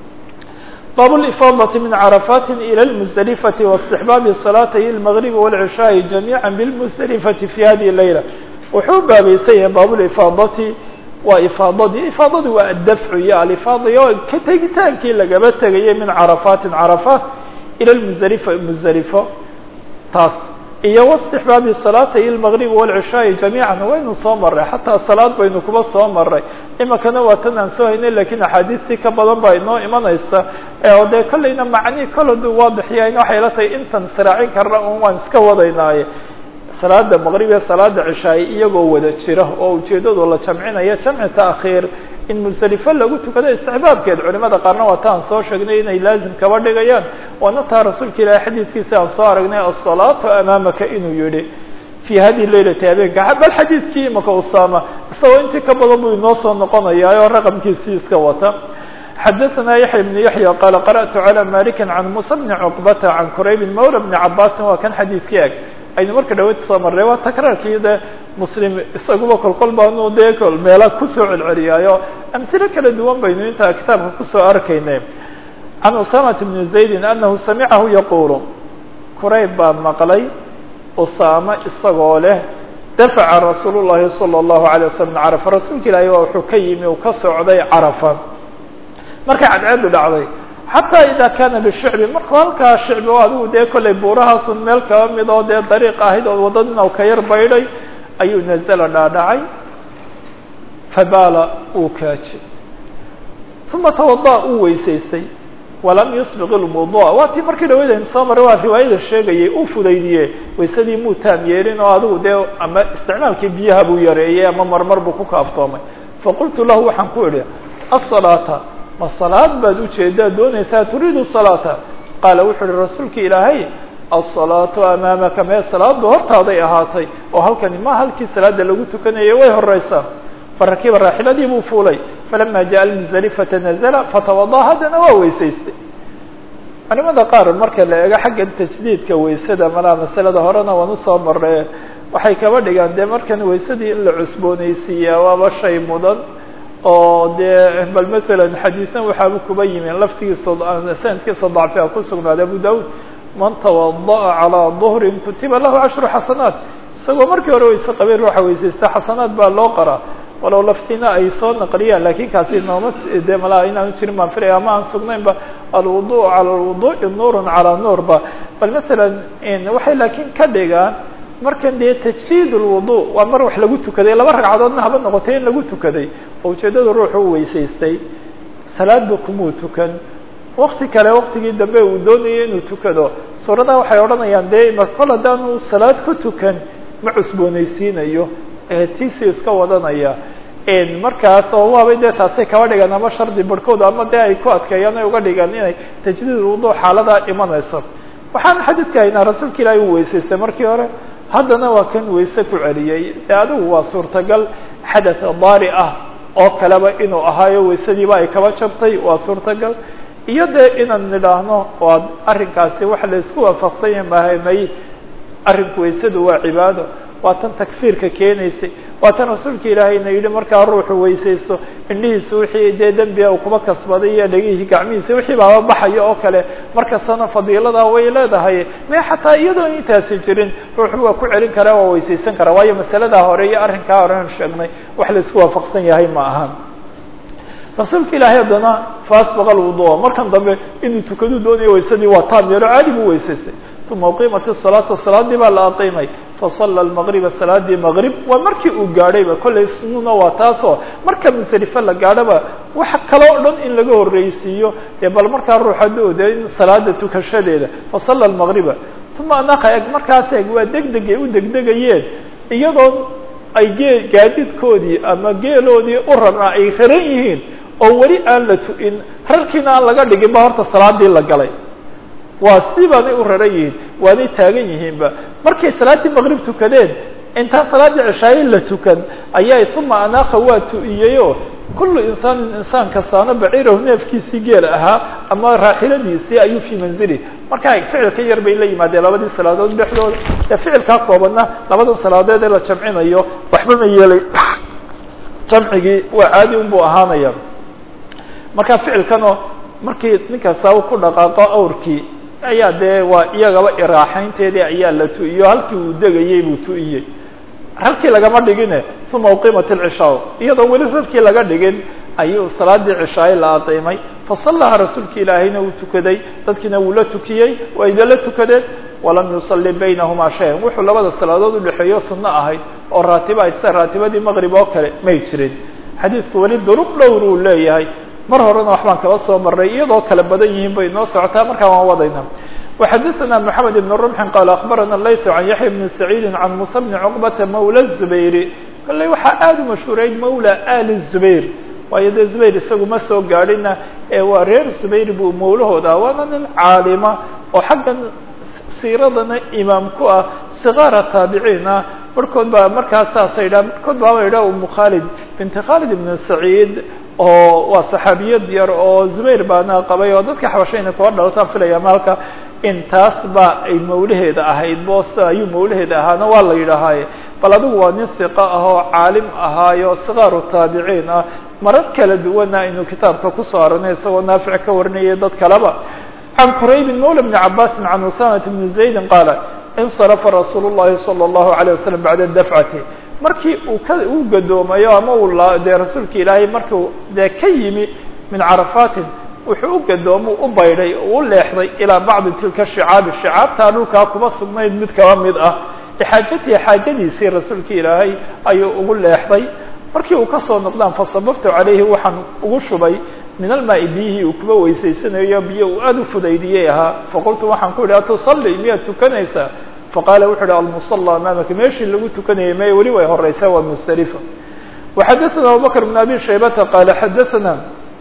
bab اإفاadة min cرفاt إlى المزدلفة واستحباab صلاatي المغرب والعشhاء جamيعا بالمزدلفة في hadiه الليلة wuxuu baabaysan yahay bab اإفاadati waa ifaadadii ifaadadii waa addafcu iyo alifaada o ka tegitaankii lagaba tegayay min caraفaati caraفaat ilى المزdلفة مزdلفo taas iyo واstixbaabi salaatay المغرب والعشhاء جamيعا waynu soo maray xataa salaad baynu kuba soo maray imikana waa tan aan soo haynay lakiin axaadiistii ka badan baa inoo imanaysa oo dee kollayna macnii kol haduu waadixyahayn waxay la tahay intan siraacin karna un waan iska wadaynaaye salaada maqrib iyo salaada cishaaye iyagoo wada jira oo ujeedadu la jamcinaya jamci taakhiir in musdelifo lagu tukado istixbaabkeed culimada qaarna waa ta aan soo sheegnay inay laazim kaba dhigayaan waana taa rasuulka ilahi xadiidkiisa aan soo aragnay asalaatu amaamaka inuu yihi fi hadihi laylati habeenka bal xadiidkii imaka usama isagoo intii ka badan buu inoo soo noqonayaa oo raqamkiisii iska wata xadaثna yaحya بن yaحya qala qarأtu عalى maliki can musa bni cqbata can qurayb mawla bni cabaasin waa kan xadiidkii eg aynu marka dhaweyd soo marnay waa takraarkii de muslim isaguba kolkol baanu dee meela kusoo celceliyaayo amhilo kala duwan baynu intaa kitaabka kusoo arkaynay can usamat bni zaydi anahu samicahu yaqulu qurayb baa maqlay usama isagoo leh dafaca rasuul الlahi salى الlahu عalيه waslm carafa rasuulka ilaahi waa wuxuu ka yimi uu ka socday carafa markay cadceedu dhacday xataa ida kana bishicbi markuu halkaa shicbi o adigu dee kollay buurahaasun meel kaba mid oo dee dariiq ahayd oo waddadina u ka yar baydhay ayuu nazla dhaadhacay fabaala uu kaajay uma tawada uu weysaystay walam yusbiq ilwudu'a waa tii markii dhaweyd aynu soo maray waa riwaayada sheegayay uu fudaydiye waysadii muu taam yeelin oo adigu dee ama isticmaalkii biyaha buu yareeyey ama marmar buu ku kaaftoomay faqultu lahu waxaan ku idhi asalaata ma salaad baad ujeedaa doonaysaa turiidu salaata qaala wuxuu uhi rasuulka ilaahay asalaatu amaamaka mee salaadu hortaaday ahaatay oo halkani ma halkii salaada lagu tukanayay way horeysaa farakiba raaxiladii buu fuulay falama jaءa almuزalifata nazla fatawada haddana waa weysaystay culimada qaar marka la eego xagga tajdiidka weysada malaa masalada horena waan usoo marnay waxay kaba dhigaan dee markan weysadii in la cusboonaysiiyaa waaba shay mudan oo dee bal masalan xadiisna waxaaba kuba yimi laftigiisa sanadkiisa dacfiga ku sugnaaday abu daud man tawada'a calىa duhrin kutiba lahu cashru xasanaat isagoo markii hore weyse qabay ruuxa weysaysta xasanaad baa loo qoraa walow laftina ay soo naqliyaan lakin kaasi nooma de malaa inaanu jirin baan filaya ama aan sugnaynba alwudu calى lwuduءi nuurun calىa nuur ba bal masalan waxay laakiin ka dhigaan markan dee tajdiid lwudu waa mar wax lagu tukaday laba ragcadoodna haba noqotay in lagu tukaday oo ujeedada ruuxu u weysaystay salaadba kumuu tukan wakti kale waktigii dambe uu doonayay inuu tukado suuradaha waxay odhanayaan dee ima kol haddaanu salaad ku tukan ma cusboonaysiinayo tiisi iska wadanaya markaas oo waabay dee taasay kaba dhigaan ama shardi barhkood ama dee ay ku adkeeyaan ay uga dhigaan inay tajdiid lwudu xaaladaa imanayso waxaan xadiidka haynaa rasuulka ilaahi uu weysaystay markii hore haddana waa kan weyse ku celiyey dee adigu waa suurtagal xadath daari ah oo kaleba inuu ahaayo weysadiiba ay kaba jabtay waa suurtagal iyo dee inaan nidhaahno waa arrinkaasi waxa la isku waafaqsan yahay mahamay arrinku weysadu waa cibaado waa tan takfiirka keenaysay waa tan rasuulka ilaahayna yidhi markaa ruuxu weysaysto indhihiisu wixii dee dembiga uu kuba kasbaday iyo dhegihii gacmihiisa wixii baaba baxaya oo kale markastana fadiiladaa way leedahay me xataa iyadoon intaasi jirin ruuxu waa ku celin karaa waa weysaysan karaa waayo masaladaa hore iyo arrinkaa horean sheegnay wax la isku waafaqsan yahay ma ahan rasuulka ilaahay haddana faasbaqa lwudu'a markan dambe inuu tukadu doonayo waysadii waa taam yeelo caadi buu weysaystay uma uqimat الsalaatu salaadii baa la aqiimay fasala maqriba salaadii maqrib waa markii uu gaadhayba kollay sununa waa taasoo marka musdelife la gaadhoba waxa kaloo dhan in laga horreysiiyo dee bal markaa ruux hadduu de in salaada tukashadeeda fasala maqriba uma anaqa eg markaas eg waa degdegay u degdegayeen iyadoo ay gee gaadidkoodii ama geeloodii u rarnaa ay raran yihiin oo weli aan la tu'in rarkiina aan laga dhigin ba horta salaadii la galay waa sidii baanay u raran yihiin waanay taagan yihiinba markay salaaddii maqrib tukadeen intaan salaadii cishaaye la tukan ayaa uma anaaka waa tu-iyeyo kullu insaanin insaan kastaana baciirahu neefkiisii geel ahaa ama raaxiladiisii ayuu fii manzili marka ficilka yar bay la yimaadeen labadii salaadood dhexdooda ee ficilkaa koobanna labadan salaadood ee la jamcinayo waxba ma yeelay jamcigii waa caadi un buu ahaanaya marka ficilkanoo markii nin kastaba ku dhaqaaqo awrkii ayaa dee waa iyagaba iraaxaynteedii ayaa la tu-iyo halkii uu degayey buu tu-iyey halkii lagama dhigine uma uqimat alcishaa iyadoo weli rarkii laga dhigin ayuu salaadii cishaaye la aqiimay fasallaha rasuulki ilaahayna uu tukaday dadkiina wuu la tukiyey waa idala tukadeen walam yusalli baynahumaa shayan wuxuu labada salaadood udhexeeyo sunno ahayd oo raatiba ayd sida raatibadii maqrib oo kale may jirin xadiidku weli duruq dhowr uu leeyahay mar horena waxbaan kaba soo marray iyadoo kala badan yihiin bay noo socotaa markaa waan wadayna وxadثna محamed بن رمح qال أخbarana layث عan yaحya بن سacيidi عan muسى بن cقبةa mawlى الزubayr kolley waxaa aada u mashhuureyd mawlى ali الزubayr waayo dee zubayr isagu ma soo gaadhina ee waa reer zubayr buu mawlahooda waana nin caalima oo xaggan siiradana imaam ku ah صغاara taabiciin ah barhkood baa markaas saasa yidhah barhkood baaba yidhah umu khaalid binti khaalid ibn saciid oo waa saxaabiyad yar oo zubayr baana qabay oo dadka xabashayna kuwa dhalataan filaya maalka intaas ba ay mawlaheeda ahayd boos ayuu mawlaheeda ahaana waa la yidhaahaye bal adigu waa nin siqa ah oo caalim ahaayo sikaaru taabiciin ah marar kala duwana aynu kitaabka kusoo aranay isagoo naafic ka warinayay dad kaleba can quraybin mawla bni cabaasin can usamata bni zaydin qaala insarafa rasuul llahi salى اllahu alيه wasalam bacda dafcati markii uu ka uu gadoomayo ama uu dee rasuulka ilaahay markuu dee ka yimi min carafaatin wuxuu u gadoomo u baydhay u leexday ilaa bacdi tilka shicaabi shicaabtaa dhulkaa kuma sugnayd mid kaba mid ah lixaajatihi xaajadiisii rasuulka ilaahay ayuu ugu leexday markii uu kasoo noqdaan fasababtu calayhi waxaan ugu shubay min almaai biyihii uu kuba weysaysanayo biyo uu aada u fudaydiyey ahaa faqultu waxaan ku idhi atusallii miyaad tukanaysaa faqaala wuxu uhi almusala amaamaka meeshii lagu tukanayay may weli way horeysaa waa musdalifa waxadaثana abubakr bn abi shaybata qaala xadaثana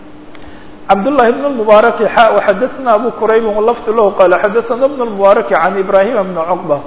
cabdالlahi bn اmubaaraki xa waxadaثana abu quraybi lafdu lahu qaala xadaثana bn اmubaaraki can ibrahima bni cuqba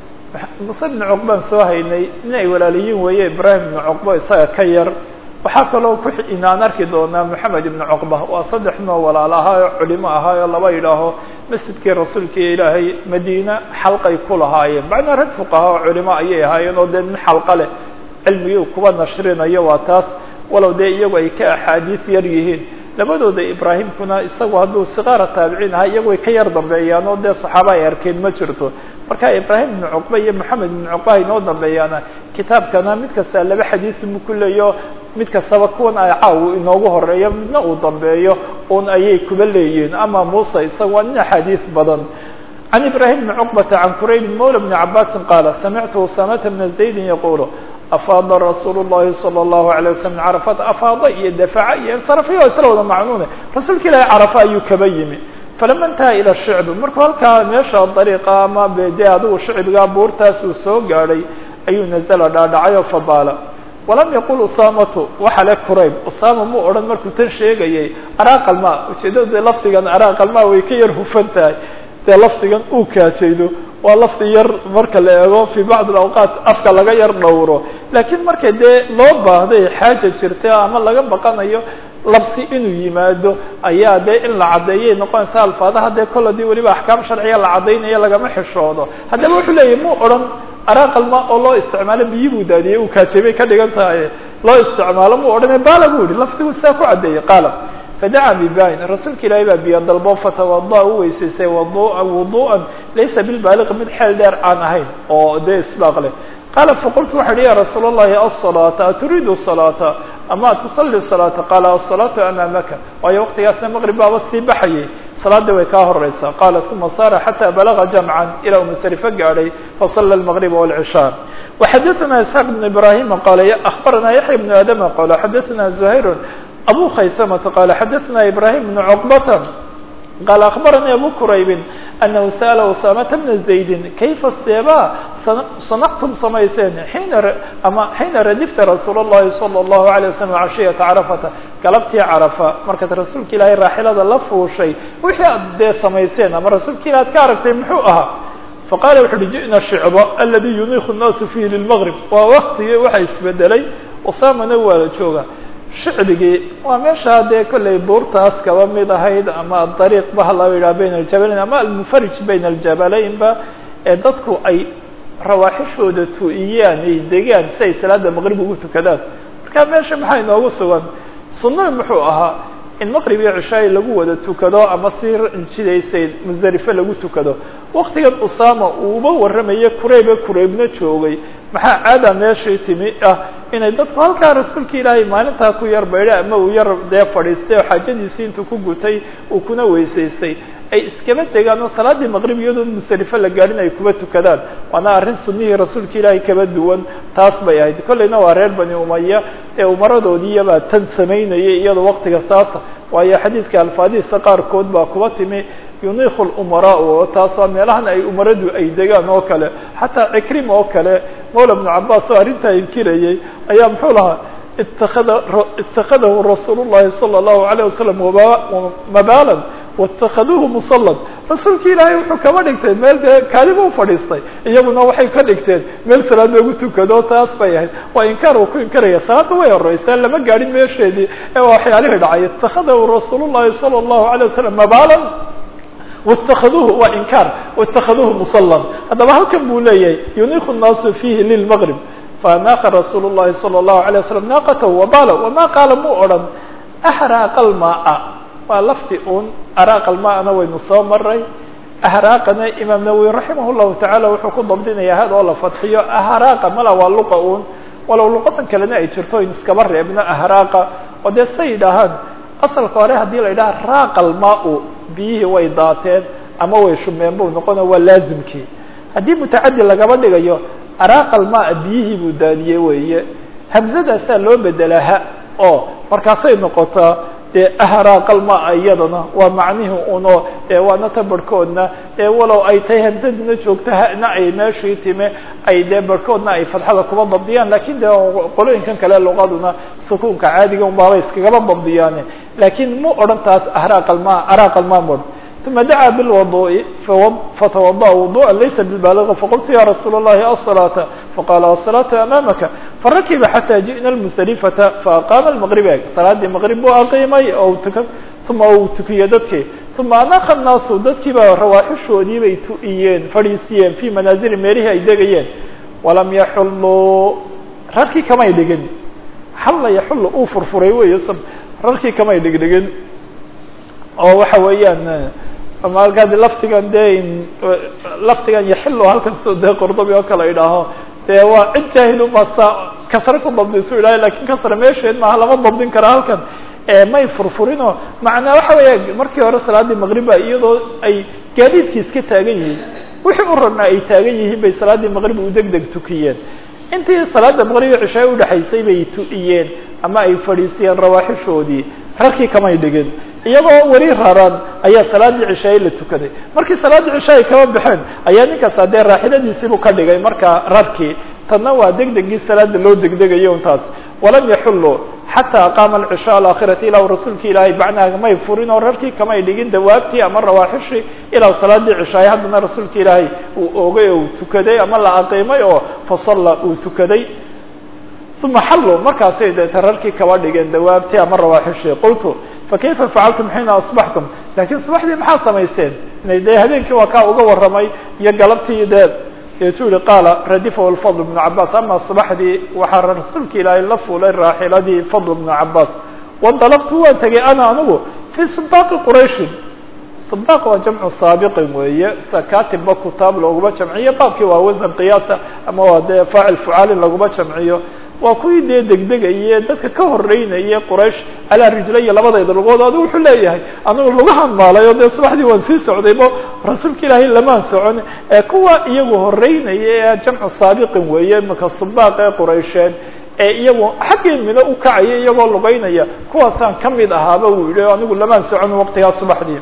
muse bni cuqbaan soo haynay in ay walaaliyiin weeye ibrahim bni cuqba isaga ka yar waxaa kaloo ku inaan arki doonaa moxamed ibni cuqba waa saddex noo walaal ahaa oo culimo ahaa oo laba yidhaaho masjidkii rasuulka ilaahay madiina xalqay ku lahaayeen macnaa rag fuqaha oo culimo ayay ahaayeen oo dee nin xalqa leh cilmigii kuba nashrinayo waa taas walow dee iyagu ay ka axaadiis yar yihiin labadooda ibraahimkuna isagu hadduu sikaara taabiciin ahaa iyagu ay ka yar dambeeyaan oo dee saxaaba ay arkeen ma jirto marka ibraahim ibnu cuqba iyo moxamed ibnu cuqba ay noo dambeeyaana kitaabkana mid kasta laba xadiis mu ku leeyo mid kastaba kuwan ay caaw inoogu horeeyo midna uu dambeeyo un ayay kuba leeyihiin ama muuse isaga waa nin axaadiis badan can ibrahim bni cuqbata can quraybin mawla bni cabaasin qaala samictu usamata bna zaydin yaqulu afaada rasuul الlahi salى الlahu عalيه waslm min carafaat afaada iyo dafaca iyo insarafiya isla wada macnuune rasuulka ilaahi carafa ayuu kaba yimi falama intaha ilى shicbi markuu halkaa meesha dariiqa ama de adigu shicbigaa buurtaas uu soo gaadhay ayuu nazla dhaadhacay oo fabaala walam yaqul usamatu waxa le qurayb usama mu odhan markuu tan sheegayay araaqalma ujeedada de lafdigan araaqalma way ka yar hufan tahay dee lafdigan uu kaajaydo waa lafdi yar marka la eego fi bacd awqaat afka laga yar dhowro laakiin marka dee loo baahday xaaja jirta ama laga baqanayo labsi inuu yimaado ayaa dee in la caddeeyay noqonaysa alfaadaha dee kol hadii weliba axkaam sharciya la caddaynaya lagama xishoodo haddaba wuxuu leeyahy mu odhan araaqalma oo loo isticmaalo biyi buu daadiyey uu kaajabay ka dhigan tahay loo isticmaalo mu odhane baala bu yihi lafdigu saa ku caddeeyey qaala fadaca bibain rasuulka ilaahay baa biyo dalbo fatawada u weysaystay wada wudu'an laysa bilbaaliqi mid xeel dheer aan ahayn oo dee isbaaq leh qaala faqultu waxa uhi ya rasuul اllahi asalaata aturiidu salaata ama tusalli salaata qaala asalaatu amaamaka waayo waqtigaasna maqrib baaba sii baxayay salaada way kaa horeysaa qaala uma saara xata balaga jamcan ilaa uu musrifo gaadhay fasala almaqriba wاlcishaa waxadaثana isxaaq bn ibrahima qaala akhbarana yaxya bn aadama qaala xadaثana zuhayr abu khaysamata qaala xadaثna ibrahim bn cuqbata qaala akhbaranii abu quraybin anahu sa'ala usamata bna zaydin kayfa steeba sanactum samayseen xiina ama xiina radifta rasuul اllahi salى اllahu alيه waslm cashiyata carafata galabtii carafa markaad rasuulka ilaahay raaxilada la fuushay wixii aad dee samayseen ama rasuulka ilahi ad ka aragtay muxuu ahaa faqala wuxu uhi ji'na shicba aladi yuniiku الnaasu fiihi lilmgrib waa waktigii waxa isbedelay usamana waa la jooga shicbigii waa meeshaa dee kollay buurtaas kaba mid ahayd ama dariiq ba hala yidhaha bayna aljabalayn ama almufarij bayna aljabalaynba ee dadku ay rawaaxishooda tu-iyaan ay degaan si ay salaada maqrib ugu tukadaan marka meesha maxaa inoogu sugan sunnahi muxuu ahaa in maqrib iyo cishaai lagu wada tukado ama si jidaysay musdalife lagu tukado waktigan usama uuba warramaye kurayba kuraybna joogay maxaa caada meeshii timi ah inay dadku halkaa rasuulka ilaahay maalintaa ku yar baydha ama uu yar dee fadhiistay oo xaajadiisii intuu ku gutay uu kuna weysaystay ay iskaba degaan oo salaaddii maqrib iyadoo musdalife la gaadhin ay kuba tukadaan waana arrin sunnihii rasuulka ilaahay kaba duwan taas bay ahayd kollayna waa reer bani umaya ee umaradoodiiyabaa tan samaynayay iyadoo waktiga saasa waayo xadiidka alfaadihiisa qaarkood baa kuba timi yuniiku lumaraa oo taasoo meelahan ay umaradu ay degaan oo kale xataa cikrim oo kale mawla bnu cabaas oo arrintaa inkirayay ayaa muxuu lahaa itakada itakadahu rasuul llahi salى اllahu alayه wasalam mabalan waاtakaduuhu musalan rasuulki ilaahay wuxuu kaba dhigtay meel dee kaaliba u fadhiistay iyaguna waxay ka dhigteen meel salaad loogu tukado taas bay ahayd waa inkaar uu ku inkaraya salaada way horeysaa lama gaadhin meesheedii ee waxyaalihii dhacay itakadahu rasuul llahi salى اllahu alيه wasalam mabalan wاtakaduuhu waa inkaar wاtakaduuhu musalan haddaba halkan buu leeyahay yuniiku الnaasu fiihi lilmgrib faanaqa rasuul الlahi salى الlahu عalيه waslm naaqatahu wabala wama qaala muu odhan ahraaqa almaaa waa lafdi un araaqa almaana waynu soo maray ahraaqana imaam nawowi raximah llahu tacaala wuxuu ku dabdinaya had oo la fadxiyo ahraaqa mala waa luqa un walow luqadan kalena ay jirto in iskaba reebno ahraaqa oo dee say yidhaahaan asalka hore haddii la yidhaha raaqa almaau biyihii way daateen ama way shumeen buu noqono waa laazimkii haddii mutacadi lagaba dhigayo araaqa almaa biyihii buu daadiyey weeye hamsadaasaa loo bedelaa ha oo markaasay noqotaa dee ahraaqa almaa iyadana waa macnihii uno dee waana ta barhkoodna dee walow ay tahay hamsadina joogto hana ay meeshii time ay dee barhkoodna ay fadxada kuba dabdiyaan lakin dee qolooyinkan kale luqaduna sukuunka caadiga unbaaba iskagaba dabdiyaane lakin mu odhan taas ahraaqa almaa araaqa almaa mod ثuma dacaa bاlwaduءi fatawadaأ wuduءa laysa bibaaliغi faqultu ya rasuul الlahi aلصalaaةa faqala aلصalaaةu amaamaka farakiba xatى jiئna اmusdalifata faaqaama اmaqriba salaadii maqrib buu aqiimay oo tuka uma uu tukiyey dadkii uma anaqa الnaasu dadkii baa rawaaxishoodii bay tu'iyeen fadhiisiyeen fii manaazili meelihii ay degayeen walam yaxuluu rarkii kamay dhigin xalla yaxul uu furfuray wey rarkii kamay dhigdhigin oo waxa weeyaan malkaadi laftigan dee laftigan yaxilo halkan soo dee qordobi oo kale idhaaho dee waa cid jaahil umasa kasre ku dabdisu idhaha lakin kasre meesheed maaha lama dabdin kara halkan may furfurinoo macnaa waxa weeya markii hore salaadii maqriba iyadoo ay gaadiidkii iska taagan yihiin wixii u rarnaa ay taagan yihiin bay salaaddii maqrib u deg deg tukiyeen intii salaada maqrib iyo cishaay udhexaysay bay tu'iyeen ama ay fadhiisiyeen rawaaxishoodii rarkii kamay dhigin iyagoo weli raran ayaa salaaddii cishaay la tukaday markii salaaddii cishaay kama baxeen ayaa ninkaas dee raaxiladiisiibuu ka dhigay markaa rarkii tanna waa deg degii salaada loo degdegayo untaas walam yaxuluu xataa aqaama alcishaa alaakhirati ilaa rasuulka ilaahay bacnaha may furin oo rarkii kamay dhigin dawaabtii ama rawaaxishii ilaa salaadii cishaay haddana rasuulka ilaahay uu oogay oo uu tukaday ama la aqiimay oo fasalla uu tukaday uma xallu markaasay deeta rarkii kaba dhigeen dawaabtii ama rawaaxishii qultu fakayfa facaltum xiina asbaxtum lakiin subaxdii maxaad samaysteen inay dee habeenkii waa kaa uga warramay iyo galabtii dee deetuu yihi qaala radifahu lfadl bnu cabaas ama subaxdii waxaa rasuulka ilaahay la fuulay raaxiladii fadl bnu cabaas wadalabtu waan tegay ana anigu fii sibaaqi qurayshin sibaaq waa jamcu saabiqin weeye sakatibba kutaab looguma jamciyo baabkii waa wasan qiyaasa ama waa dee faacil fucaalin laguma jamciyo waa kuwii dee degdegaye dadka ka horeynaya quraysh calaa rijlaya labadayda lugood adigu wuxuu leeyahay anigu lugahan maalay oo dee subaxdii waan sii socdaybo rasuulka ilaahay lamaan socon ee kuwa iyagu horeynaya ee jamcu saabiqin weeye maka subaaq ee quraysheed ee iyagu xaggii mino u kacaya iyagoo lugeynaya kuwaasaan kamid ahaaba uu yihi anigu lamaan socon waqtigaa subaxdii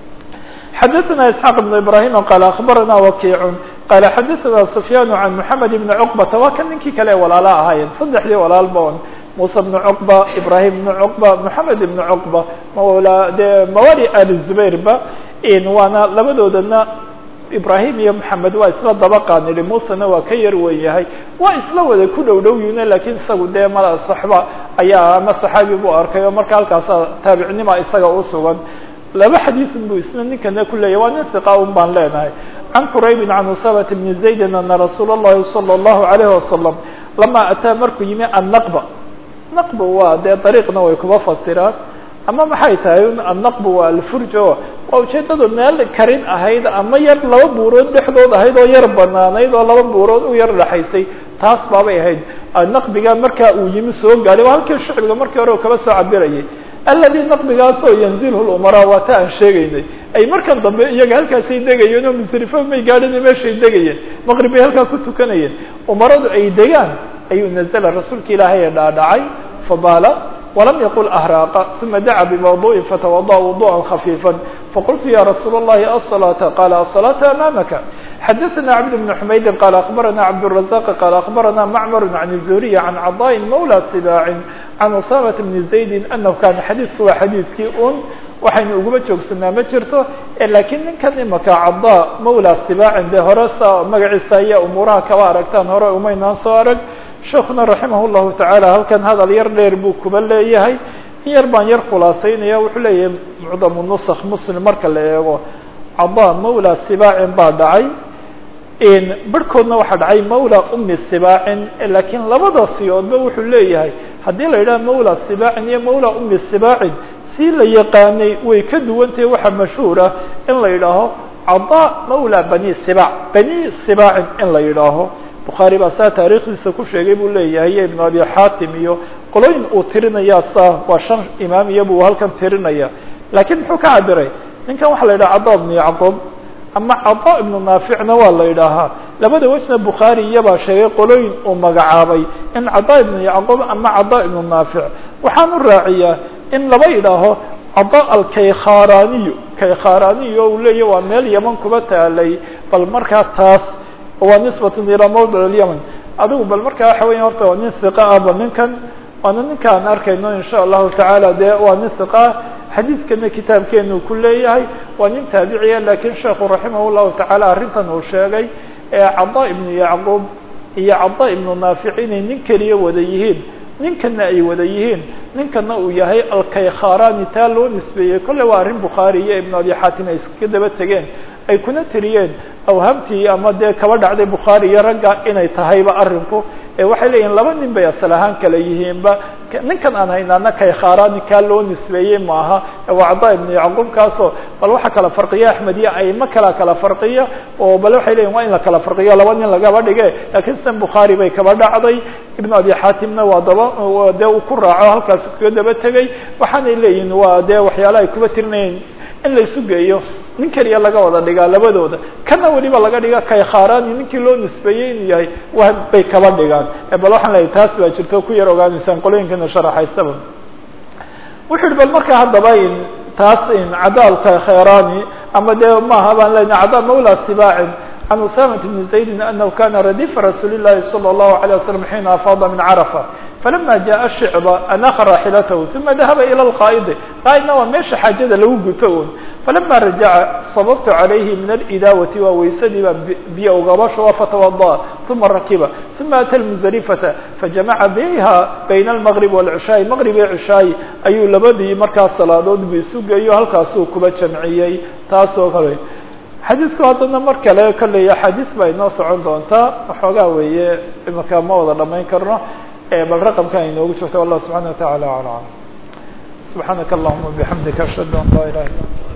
xdثna isحاq بن ibrahim qal aخbarana wakic qala xadaثna sufyaan عan mحamed بn cqbata waa kan ninkii kale walaala ahaayeen saddexdii walaalba on musa بn cqba ibrahim بn cqba mحamed بn cqba mawla de mawali ali zubair ba waana labadoodana ibrahim iyo maxamed waa isla dabaqaan idhi muusena waa ka yar wen yahay waa isla wada ku dhow dhow yihiin lakiin isagu dee mala saxba ayaa ama saxaabi buu arkay oo marka halkaasa taabicnima isaga u sugan laba xadiisun buu isna ninkana ku leeyahy waa nin hiqa un baan leenahay can quraybin can usabat bni zaydin ana rasuula اllahi salى اllahu alayh wasalam lama ataa markuu yimi annaqba naqba waa dee dariiqna way kuba fasiraan ama maxay tahay annaqbu waa alfurjo waa ujeedadu meel karin ahayd ama yar laba buurood dhexdood ahayd oo yar banaanayd oo laba buurood u yar dhexaysay taas baabay ahayd naqbiga markaa uu yimi soo gaadhay waa halkii shicbiga markii hore kaba soo cabirayay aladi naqbigaasoo yanzilhu lumaraa waa ta aan sheegaynay ay markan dambe iyaga halkaasay degayeen oo musrifo may gaadhin meeshay degayeen maqrib bay halkaa ku tukanayeen umaradu ay degaan ayuu nazla rasuulka ilaahay ee dhaadhacay fabaala وlم yqل أhrاq ثuma dacا بmوضوء fatوضأ وضوءا خفيفا faqلت ya رsuuل اللhi الصلاة qال الصلاة أmامka xdثna cبد بن حmayd qال أخبرna cبدالرزاq qال أخبرna معmر عن الزهري عن cضاء مولى صباع عن أsامة بن زaيد أنه kan xadيثku waa xadيثkii un waxaynu uguma joogsanaa ma jirto lakiin ninkan imaka caضا mولى صباعin de hore sa magaciisa iyo umuuraha kaba aragtaan hore umaynaan soo arag sheekuna raximah llahu tacaala halkan hadal yar dheer buu kuba leeyahay in yar baan yar khulaasaynaya wuxuu leeyahay mucdamu nusakh muslim marka la eego cada mawla sibaacin baa dhacay barhkoodna waxaa dhacay mawla umi sibaacin lakiin labada siyoodba wuxuu leeyahay haddii la yidhaha mawla sibaacin iyo mawla umi sibaacin si la yaqaanay way ka duwantahay waxaa mashhuur ah in la yidhaaho cada mawla bani sibac bani sibaacin in la yidhaaho bukhaari baa saa taariikhdiisa ku sheegay buu leeyahay iyo ibnu abi xaatim iyo qolooyin uu tirinaya saa waa shan imaam iyo buu halkan tirinaya lakiin muxuu ka cabiray ninkan waxaa la yidhaha cada ibnu yacqub ama cada ibnu naaficna waa la yidhaahaa labada wejna bukhaari iyabaa sheegay qolooyin uu magacaabay in cada ibnu yacqub ama cada ibnu naafic waxaan u raaciyaa in laba yidhaaho cada alkaykharaaniyu kaykharaaniyo uu leeyahy waa meel yaman kuba taalay bal markaa taas waa nisbat ilaa mawdic اlyaman adigu bal markaa waxa weya horta waa nin hiqa ah ba ninkan waana ninka aan arkayno in sha allahu tacaala de waa nin hiqa ah xadiidkana kitaabkeenu ku leeyahay waa nin taabiciya lakin sheekhu raximah llahu tacaala arrintan uu sheegay ee cada ibnu yacquub iyo cada ibnu naafic inay nin keliya wada yihiin ninkana ay wada yihiin ninkana uu yahay alkaykharaani taa loo nisbeeyey kolle waa arrin bukhaari iyo ibnu abi xaatim ay iskaga daba tegeen ay kuna tiriyeen awhamtii ama dee kaba dhacday bukhaari iyo ragga inay tahayba arrinku ee waxay leeyihin laba nin bay asal ahaan kala yihiinba ninkan aan haynaana kaykharaani kaa loo nisbeeyey maaha waa cada ibnu yacquub kaasoo bal waxa kala farqiya axmed iyo aimo kala kala farqiya oo bal waxay leyihin waa in la kala farqiyo laba nin lagaba dhige lakiin sidan bukhaari bay kaba dhacday ibnu abi xaatimna waa daba dee uu ku raaco halkaas kaga daba tegey waxaanay leeyihin waa dee waxyaala ay kuba tirinayeen in la isu geeyo nin keliya laga wada dhigaa labadooda kana weliba laga dhiga kaykharaani ninkii loo nisbeeyey inuu yahay wa bay kaba dhigaan bal waxaan leeyahy taas baa jirto ku yar ogaanaysaan qolooyinkana sharaxaysaba wuxu uhi bal marka haddaba in taas in cadaalka khayrani ama dee maaha baan lena cada mawla sibaacin can usamat bni zaydin anahu kana radifa rasuuli llahi salى اllahu alيه waslm xiina afaada min carafa falama jaءa shicba anaka raaxilatahu uma dahaba ilى lqaa'idi qaa'idna waa meesha xaajada lagu guto un falama rajaca sababtu calayhi min alidaawati waa weysadii baa biyo ugabasho waa fatawada'a uma rakiba uma ata lmusdalifata fajamaca biha bayna almaqrib walcishaai maqrib iyo cishaayi ayuu labadii markaas salaadood bu isu geeyo halkaasuu kuba jamciyey taasoo kale xadiidku haddana mar kale kolley axaadiis baa inoo socon doontaa waxoogaa weeye imaka ma wada dhamayn karno bal raqamkan inoogu jirto wallah subxana wa tacala alam subxaanaka allahuma bixamdika ashhadu an laa ilaha illa anta